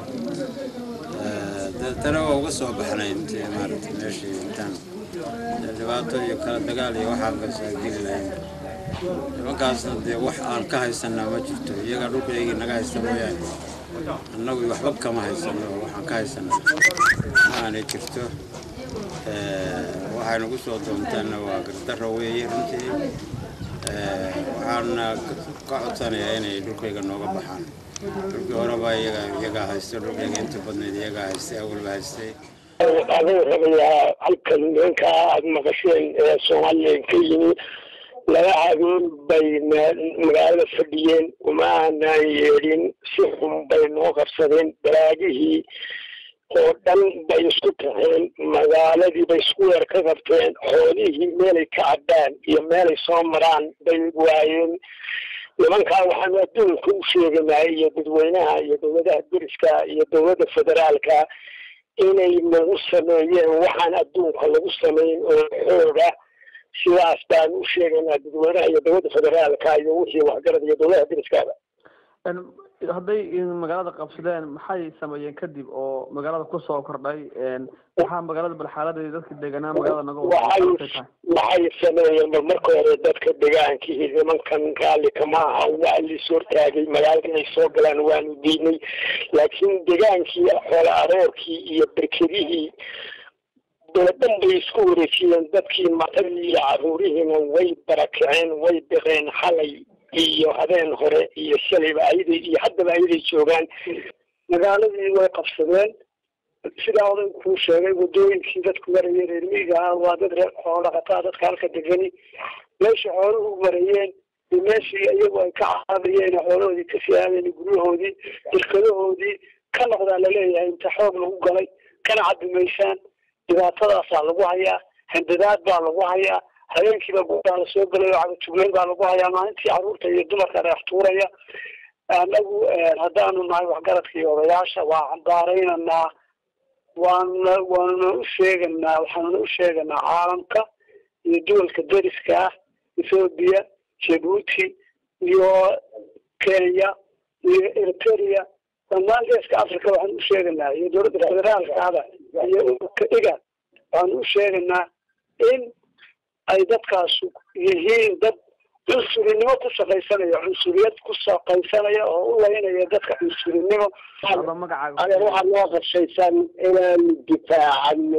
[SPEAKER 15] deetana waa uga soo baxnay intii maaragtay meeshii intaan dhibaato iyo kala dagaal iyo waxaan kasoo geli lahayn nimankaasna dee wax aan ka haysanaa ma jirto iyagaa dhulkaygii naga haysta mooyaane annagu waxba kama haysano waxaan ka haysanaa ma aanay jirto waxay nagu soo doonteenna waa gardarro weeye runtii waxaana ka codsanayaa inay dhulkayga nooga baxaan dhulkii horeba iyaga iyagaa haysta dhulkayga inta badnayd iyagaa haystay awalba haystay
[SPEAKER 6] aduu rabayaa halkan ninka aad maqasheen ee soomaaliya ka yimi laba habeen bay magaalada fadhiyeen uma aanaan yeedhin si xun bay noo qabsadeen balaagihii oo dhan bay isku taxeen magaaladii bay isku weer ka qabteen xoolihii meelay ka cabbaan iyo meelay soo maraan bay waayeen nimankaa waxaanu adduunka u sheeganaa iyo dadweynaha iyo dowladaha deriska iyo dowladda federaalka inay nagu sameeyeen waxaan adduunka lagu samayn oo xooga sidaas baan u sheegaynaa dadweynaha iyo dowladda federaalka iyo wixii waxgarad iyo dowladaha deriskaaba
[SPEAKER 16] hadday magaalada qabsadeen maxay sameeyeen kadib oo magaalada kusoo kordhay waxaa magaalada bal xaaladeedi dadka deganaa magaalada naga
[SPEAKER 6] waxay waxay sameeyeen bal marka hore dadka degaankii nimankan raalli kama aha waa lis hortaagay magaalada inay soo galaan waanu diidnay laakiin degaankii xoola aroorkii iyo berkedihii doladan bay isku wareejiyeen dadkii matadii iyo caruurihiina way barakaceen way biqeen xalay iyo habeen hore iyo shalayba ayaday iyo haddaba ayaday joogaan magaaladii way qabsadeen sidaa oday kuu sheegay wadooyinkii dadku marayeen reer miyiga ah waa dad reer xoolo dhaqataa dadka halka degani meesha xooluhu marayeen iyo meeshii iyagu ay ka caabayeen xoolahoodii ka siyaadeen guryahoodii jirkadahoodii ka noqdaa laleeyahay inta xoog lagu galay kana cabimaysaan dhibaatadaasaa lagu hayaa handadaad baa lagu hayaa habeenkiiba gudaa la soo gelay oo cagajugleyn baa lagu hayaa maalintii caruurta iyo dumarka dheex tuuraya anagu haddaanu nahay waxgaradka iyo odayaasha waa cambaaraynaynaa waanuna waanuna u sheeganaa waxaanuna u sheeganaa caalamka iyo duwalka deriska ah ethoobiya jabuuti iyo kenya iyo eritrea dhammaan geeska africa waxaan u sheeganaa iyo dowladda federaalkaada iyo ururka iga waxaan u sheeganaa in ay dadkaasu yihiin dad cunsurinimo ku shaqaysanaya cunsuriyad ku shaqaysanaya oo u laynaya dadka cunsurinimo adeer waxaa noo qorshaysan inaanu difaacano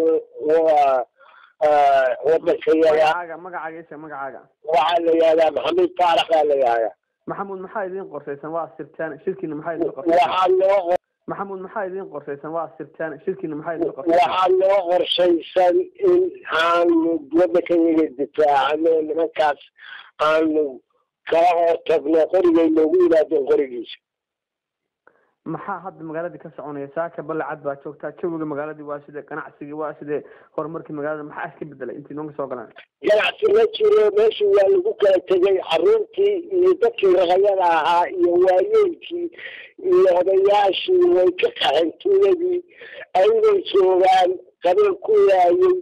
[SPEAKER 6] wadankayaga
[SPEAKER 16] magacaaga magacaaga
[SPEAKER 6] waxaa la yihahdaa maxamed faarax baa la yihahdaa
[SPEAKER 16] maxamuud maxaa idiin qorshaysan waa sirtaan shirkiina maxaa idiin qorshaysan
[SPEAKER 6] waxaa loo
[SPEAKER 16] maxamuud maxaa idiin qorshaysan waa sirtaan shirkiina maxaa idiin qorshaysan
[SPEAKER 6] waxaa loo qorshaysan in aanu wadankayaga difaacano nimankaas aanu kala hortagno qorigay loogu yimaadeen qorigiisa
[SPEAKER 16] maxaa hadda magaaladii ka soconaya saaka balacad baa joogtaa jawiga magaaladii waa sidee ganacsigii waa sidee horumarkii magaalada maxaa iska bedelay intii noonka soo galaan
[SPEAKER 6] ganacsi ma jiro meesha waa lagu kala tegay caruurtii iyo dadkii raqayada ahaa iyo waayeelkii iyo odayaashii way ka qaxeen tuuladii ayday joogaan qabeen ku waayey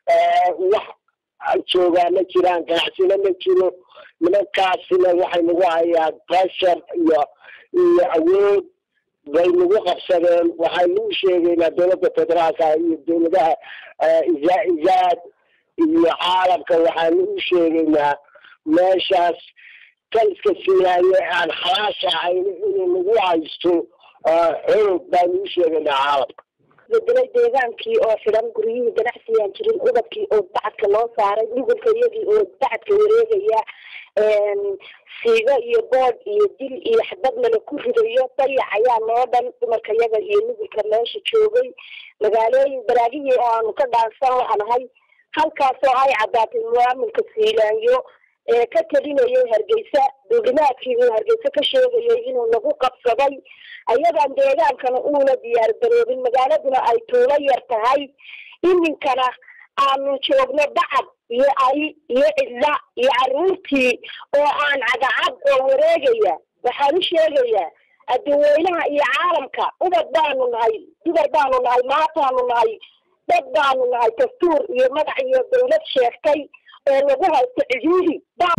[SPEAKER 6] wax joogaa ma jiraan ganacsina ma jiro nimankaasina waxay nagu hayaan pressure iyo iyo awood bay nagu qabsadeen waxaynu u sheegaynaa dowladda federaalka iyo dowladaha izaad iyo caalamka waxaanu u sheegaynaa meeshaas taliska siiyaaye aan xalaasha ahayn inuu nagu haysto xoog baanu u sheegaynaa caalamka
[SPEAKER 17] bedelay deegaankii oo xidhan guryihii ganacsigaan jirin ubadkii oo bacadka loo saaray nugulka iyagii oo bacadka wareegaya siigo iyo bood iyo dil iyo xabadnala ku ridayo dayac ayaa noo dhan dumarka yaga iyo nugulka meesha joogay magaalooyin baraagihii oo aanu ka dhaansan lahanahay halkaasoo ay caddaatay muwaamilka siilaanyo ee ka telinayay hargeysa duulimaadkii uu hargeysa ka sheegayay inuu nagu qabsaday ayadan deegaankana uuna diyaar garoobin magaaladuna ay tuulo yar tahay iminkana aanu joogno bacad iyo ay iyo cidla iyo caruurtii oo aan cagacad oo wareegaya waxaan u sheegayaa adduweynaha iyo caalamka ubad baanu nahay dumar baanu nahay maataanu nahay dad baanu nahay dastuur iyo magac iyo dawlad sheegtay oo lagu haysto cihiiri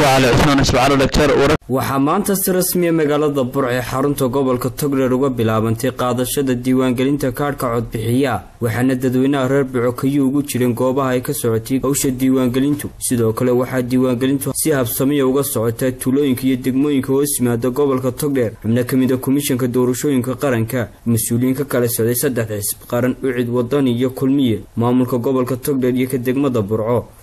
[SPEAKER 19] waxaa maanta si rasmiya magaalada burc ee xarunta gobolka togdheer uga bilaabantay qaadashada diiwaangelinta kaadhka codbixiya waxaana dadweynaha reer bucokayu ugu jireen goobaha ay ka socotay hawsha diiwaangelintu sidoo kale waxaa diiwaangelintu si habsamiya uga socotaa tuulooyinka iyo degmooyinka hoos yimaada gobolka togdheer xubno ka mid a komishanka doorashooyinka qaranka mas-uuliyiin ka kala socday saddex xisb qaran ucid wadani iyo kulmiye maamulka gobolka togdheer iyo ka degmada burco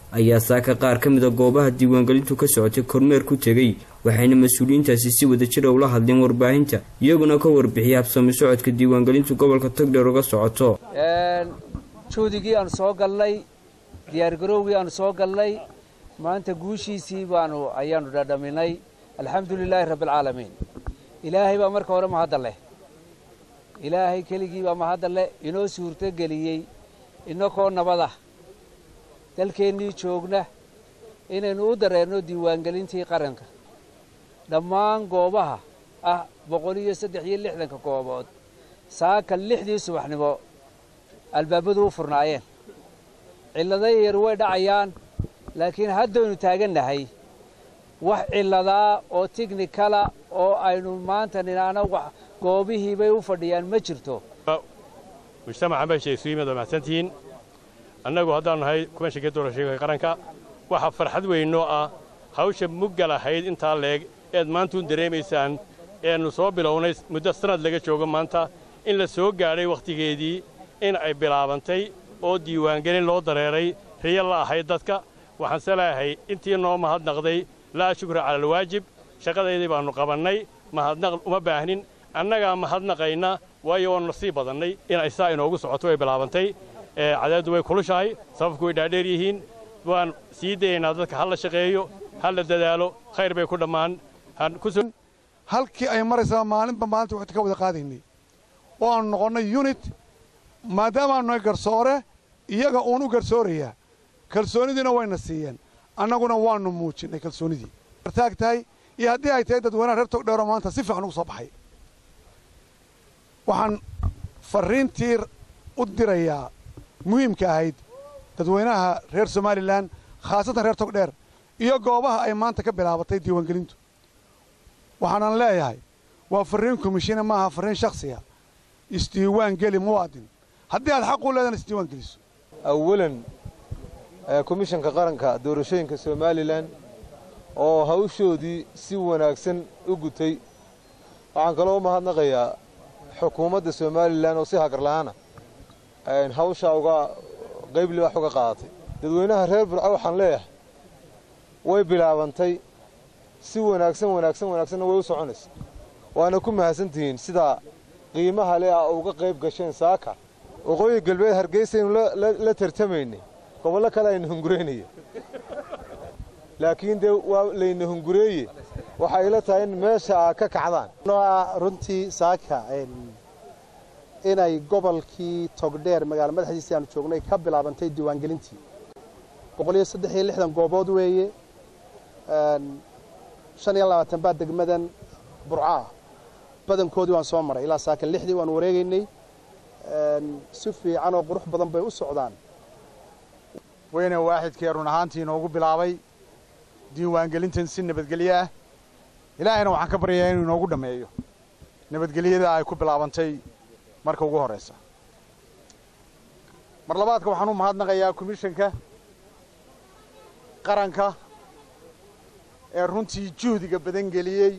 [SPEAKER 19] ayaa saaka qaar ka mida goobaha diiwaangelintu ka socotay kormeer ku tegey waxayna mas-uuliyiintaasi si wadajira ula hadleen warbaahinta iyaguna ka warbixiyay habsami socodka diiwaangelintu gobolka togdheer uga socoto
[SPEAKER 18] juhdigii aanu soo galnay diyaargarowgii aanu soo galnay maanta guushiisii baanu ayaanu dhadhaminay alxamdulilaahi rabbialcaalamiin ilaahay baa marka hore mahadda leh ilaahay keligii baa mahadda leh inoo suurtogeliyey inakoo nabadah dalkeennii joogna inaynu u dareenno diiwaangelintii qaranka dhammaan goobaha ah boqol iyo saddex iyo lixdanka goobood saaka lixdii subaxnimo albaabadu u furnaayeen cillada yar way dhacayaan laakiin haddaynu taagannahay wax cilladaa oo tiknikala oo aynu maanta ninaana wax goobihii bay u fadhiyaan ma jirto
[SPEAKER 20] mujtamaca meesha isu yimid waa mahadsantihiin annagu haddaanu nahay kumashinkii doorashooyinka qaranka waxaa farxad weynoo ah hawsha mugga lahayd intaa leeg eed maantuun dareemaysaan eenu soo bilownay muddo sannad laga joogo maanta in la soo gaadhay wakhtigeedii in ay bilaabantay oo diiwaangelin loo dareeray riyo la ahayd dadka waxaanse leeyahay intii noo mahadnaqday laa shukra cala alwaajib shaqadaydii baannu qabannay mahadnaq uma baahnin annagaa mahadnaqayna waayo waannu sii badannay inay saa inoogu socoto way bilaabantay cadaaddu way kulushahay sababku way dhaadheer yihiin waan sii dayaynaa dadka ha la shaqeeyo ha la dadaalo khayr bay ku dhammaan
[SPEAKER 21] halkii ay maraysaa maalinba maalinta waxta ka wada qaadaynay oo aanu noqonnay yunit maadaamaanu nahay garsoore iyaga uun u garsoorayaa kalsoonidiina wayna siiyeen annaguna waannu muujinnay kalsoonidii taag tahay iyo haddii ay tahay dadweynaha reer togdheero maanta si fiican ugu soo baxay waxaan farriintii u dirayaa muhiimka ahayd dadweynaha reer somalilan khaasatan reer togdheer iyo goobaha ay maanta ka bilaabatay diiwaangelintu waxaanan leeyahay waa farriin komishina maaha farriin shakhsiga isdiiwaan geli muwaadin haddii aad xaq u leedana isdiiwaan geliso
[SPEAKER 22] awalan komishanka qaranka doorashooyinka somalilan oo hawshoodii si wanaagsan u gutay waxaan kaloo u mahadnaqayaa xukuumadda somalilan oo si hagarla'aana hawshaa uga qayb libax uga qaadatay dadweynaha reer burco waxaan leeyahay way bilaabantay si wanaagsan wanaagsan wanaagsanna way u soconaysa waana ku mahadsantihiin sidaa qiimaha leh a uga qayb gasheen saaka waqooyi galbeed hargeysaynu la tartamaynay gobollo kale ayna hunguraynaya laakiin dee waa layna hungureeye waxay ila tahay in meesha aa ka kacdaan
[SPEAKER 23] runtii saaka inay gobolkii togdheer magaala madaxdiisii aanu joognay ka bilaabantay diiwaangelintii boqol iyo saddex iyo lixdan goobood weeye shan iyo labaatan baa degmadan burcaah badankoodii waan soo maray ilaa saaka lixdii waan wareegaynay si fiican oo qurux badan bay u socdaan
[SPEAKER 21] weyne waaxidkee run ahaantii inoogu bilaabay diiwaangelintan si nabadgelyo ah ilaahayna waxaan ka baryayaa inuu inoogu dhammeeyo nabadgelyada ay ku bilaabantay marka ugu horraysa mar labaadka waxaan u mahadnaqayaa komishanka qaranka ee runtii juhdiga badan geliyey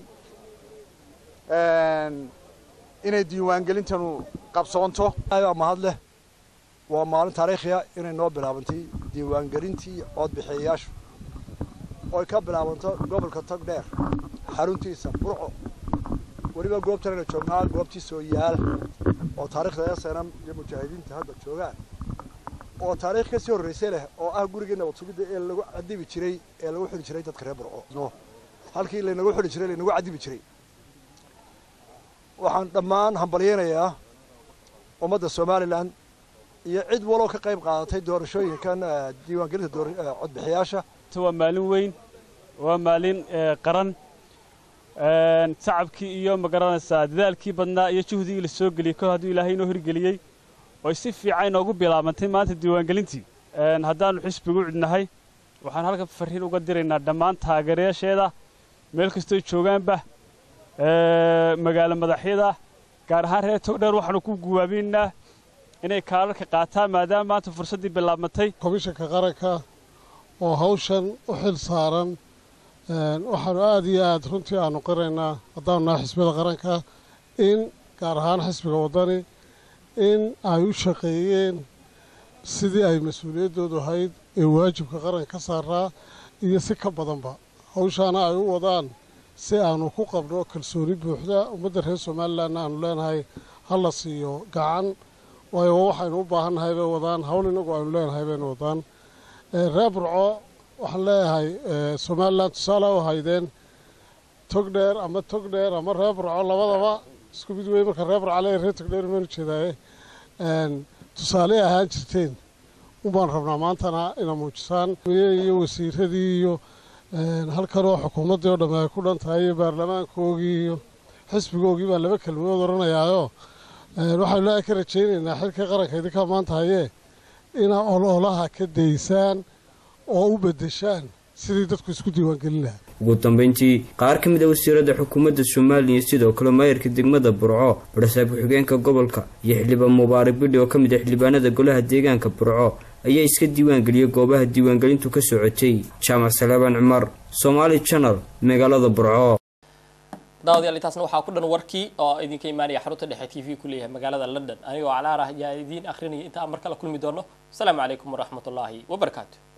[SPEAKER 21] inay diiwaangelintanu qabsoonto
[SPEAKER 26] baa mahad leh waa maalin taariikhiya inay noo bilaabantay diiwaangelintii codbixiyayaashu oy ka bilaabanto gobolka togdheer xaruntiisa burco weliba goobtanayna joognaa goobtii soo yaala oo taariikhda esanam iyo mujaahidiinta hadda joogaan oo taariikh ka sii horraysay leh oo ah gurigii nabad sugidda ee lagu cadibi jiray ee lagu xidhi jiray dadka reer burco halkii laynagu xidhi jiray laynagu cadibi jiray waxaan dhammaan hambalyaynayaa ummadda somalilan iyo cid waloo ka qayb qaadatay doorashooyinkan diiwaangelinta codbixiyaasha
[SPEAKER 27] waa maalin weyn waa maalin qaran shacabkii iyo magaranaysaa dadaalkii badnaa iyo juhdigii la soo geliyey kor hadduu ilaahay inoo hirgeliyey oy si fiican inoogu bilaabantay maanta diiwaangelintii haddaannu xisbigu cidnahay waxaan halkan farriin uga diraynaa dhammaan taageerayaasheeda meel kastooy joogaanba magaalo madaxyada gaar ahaan reer togdheer waxaanu ku guwaabinnaa inay kaalarka qaataan maadaama maanta fursaddii bilaabmatay
[SPEAKER 28] komishanka qaranka oo hawshan u xil saaran waxaanu aad iyo aad runtii aanu qiraynaa haddaanu nahay xisbiyada qaranka in gaar ahaan xisbiga waddani in ay u shaqeeyeen sidii ay mas-uuliyaddoodu ahayd ee waajibka qaranka ka saaraa iyo si ka badanba hawshaana ay u wadaan si aanu ku qabno kalsooni buuxda ummadda reer somalilanna aanu leenahay ha la siiyo gacan waayo waxaynu u baahannahay bay wadaan hawl inagu aynu leenahay baynu wadaan reer burco waxaan leeyahay somalilan tusaale u haydeen tog dheer ama tog dheer ama reer burco labadaba isku mid wey marka reer burco leeyahay reer tog dheer maynu jeedaaye tusaale ahaan jirteen unbaan rabnaa maantana ina muujisaan iyo wasiiradii iyo halkanoo xukuumaddii oo dhamme ay ku dhan tahay iyo baarlamaankoogii iyo xisbigoogii baan laba kelmadood odhanayaayo waxaynu ilaahay ka rajaynaynaa xilkii qaranka idinkaa maanta hayee inaa ololaha ka daysaan oo u beddeshaan sidii dadku isku diiwaangelin lahaa
[SPEAKER 19] ugu dambeyntii qaar ka mid a wasiirada xukuumadda somaliya sidoo kale maayarka degmada burco barsaab ku-xigeenka gobolka iyo xildhibaan mubaarak bidhi oo ka mid ah xildhibaanada golaha deegaanka burco ayaa iska diiwaangeliyey goobaha diiwaangelintu ka socotay jaamac salaabaan cumar somaali janal magaalada burco
[SPEAKER 3] daawadayaal intaasna waxaa ku dhan warkii oo idinka imaanaya xarunta dhexe t v ku leeyahay magaalada london anigoo calaar ah ayaa idiin akhrinaya inta aan mar kale kulmi doono asalaamu calaykum waraxmatullaahi wabarakaatu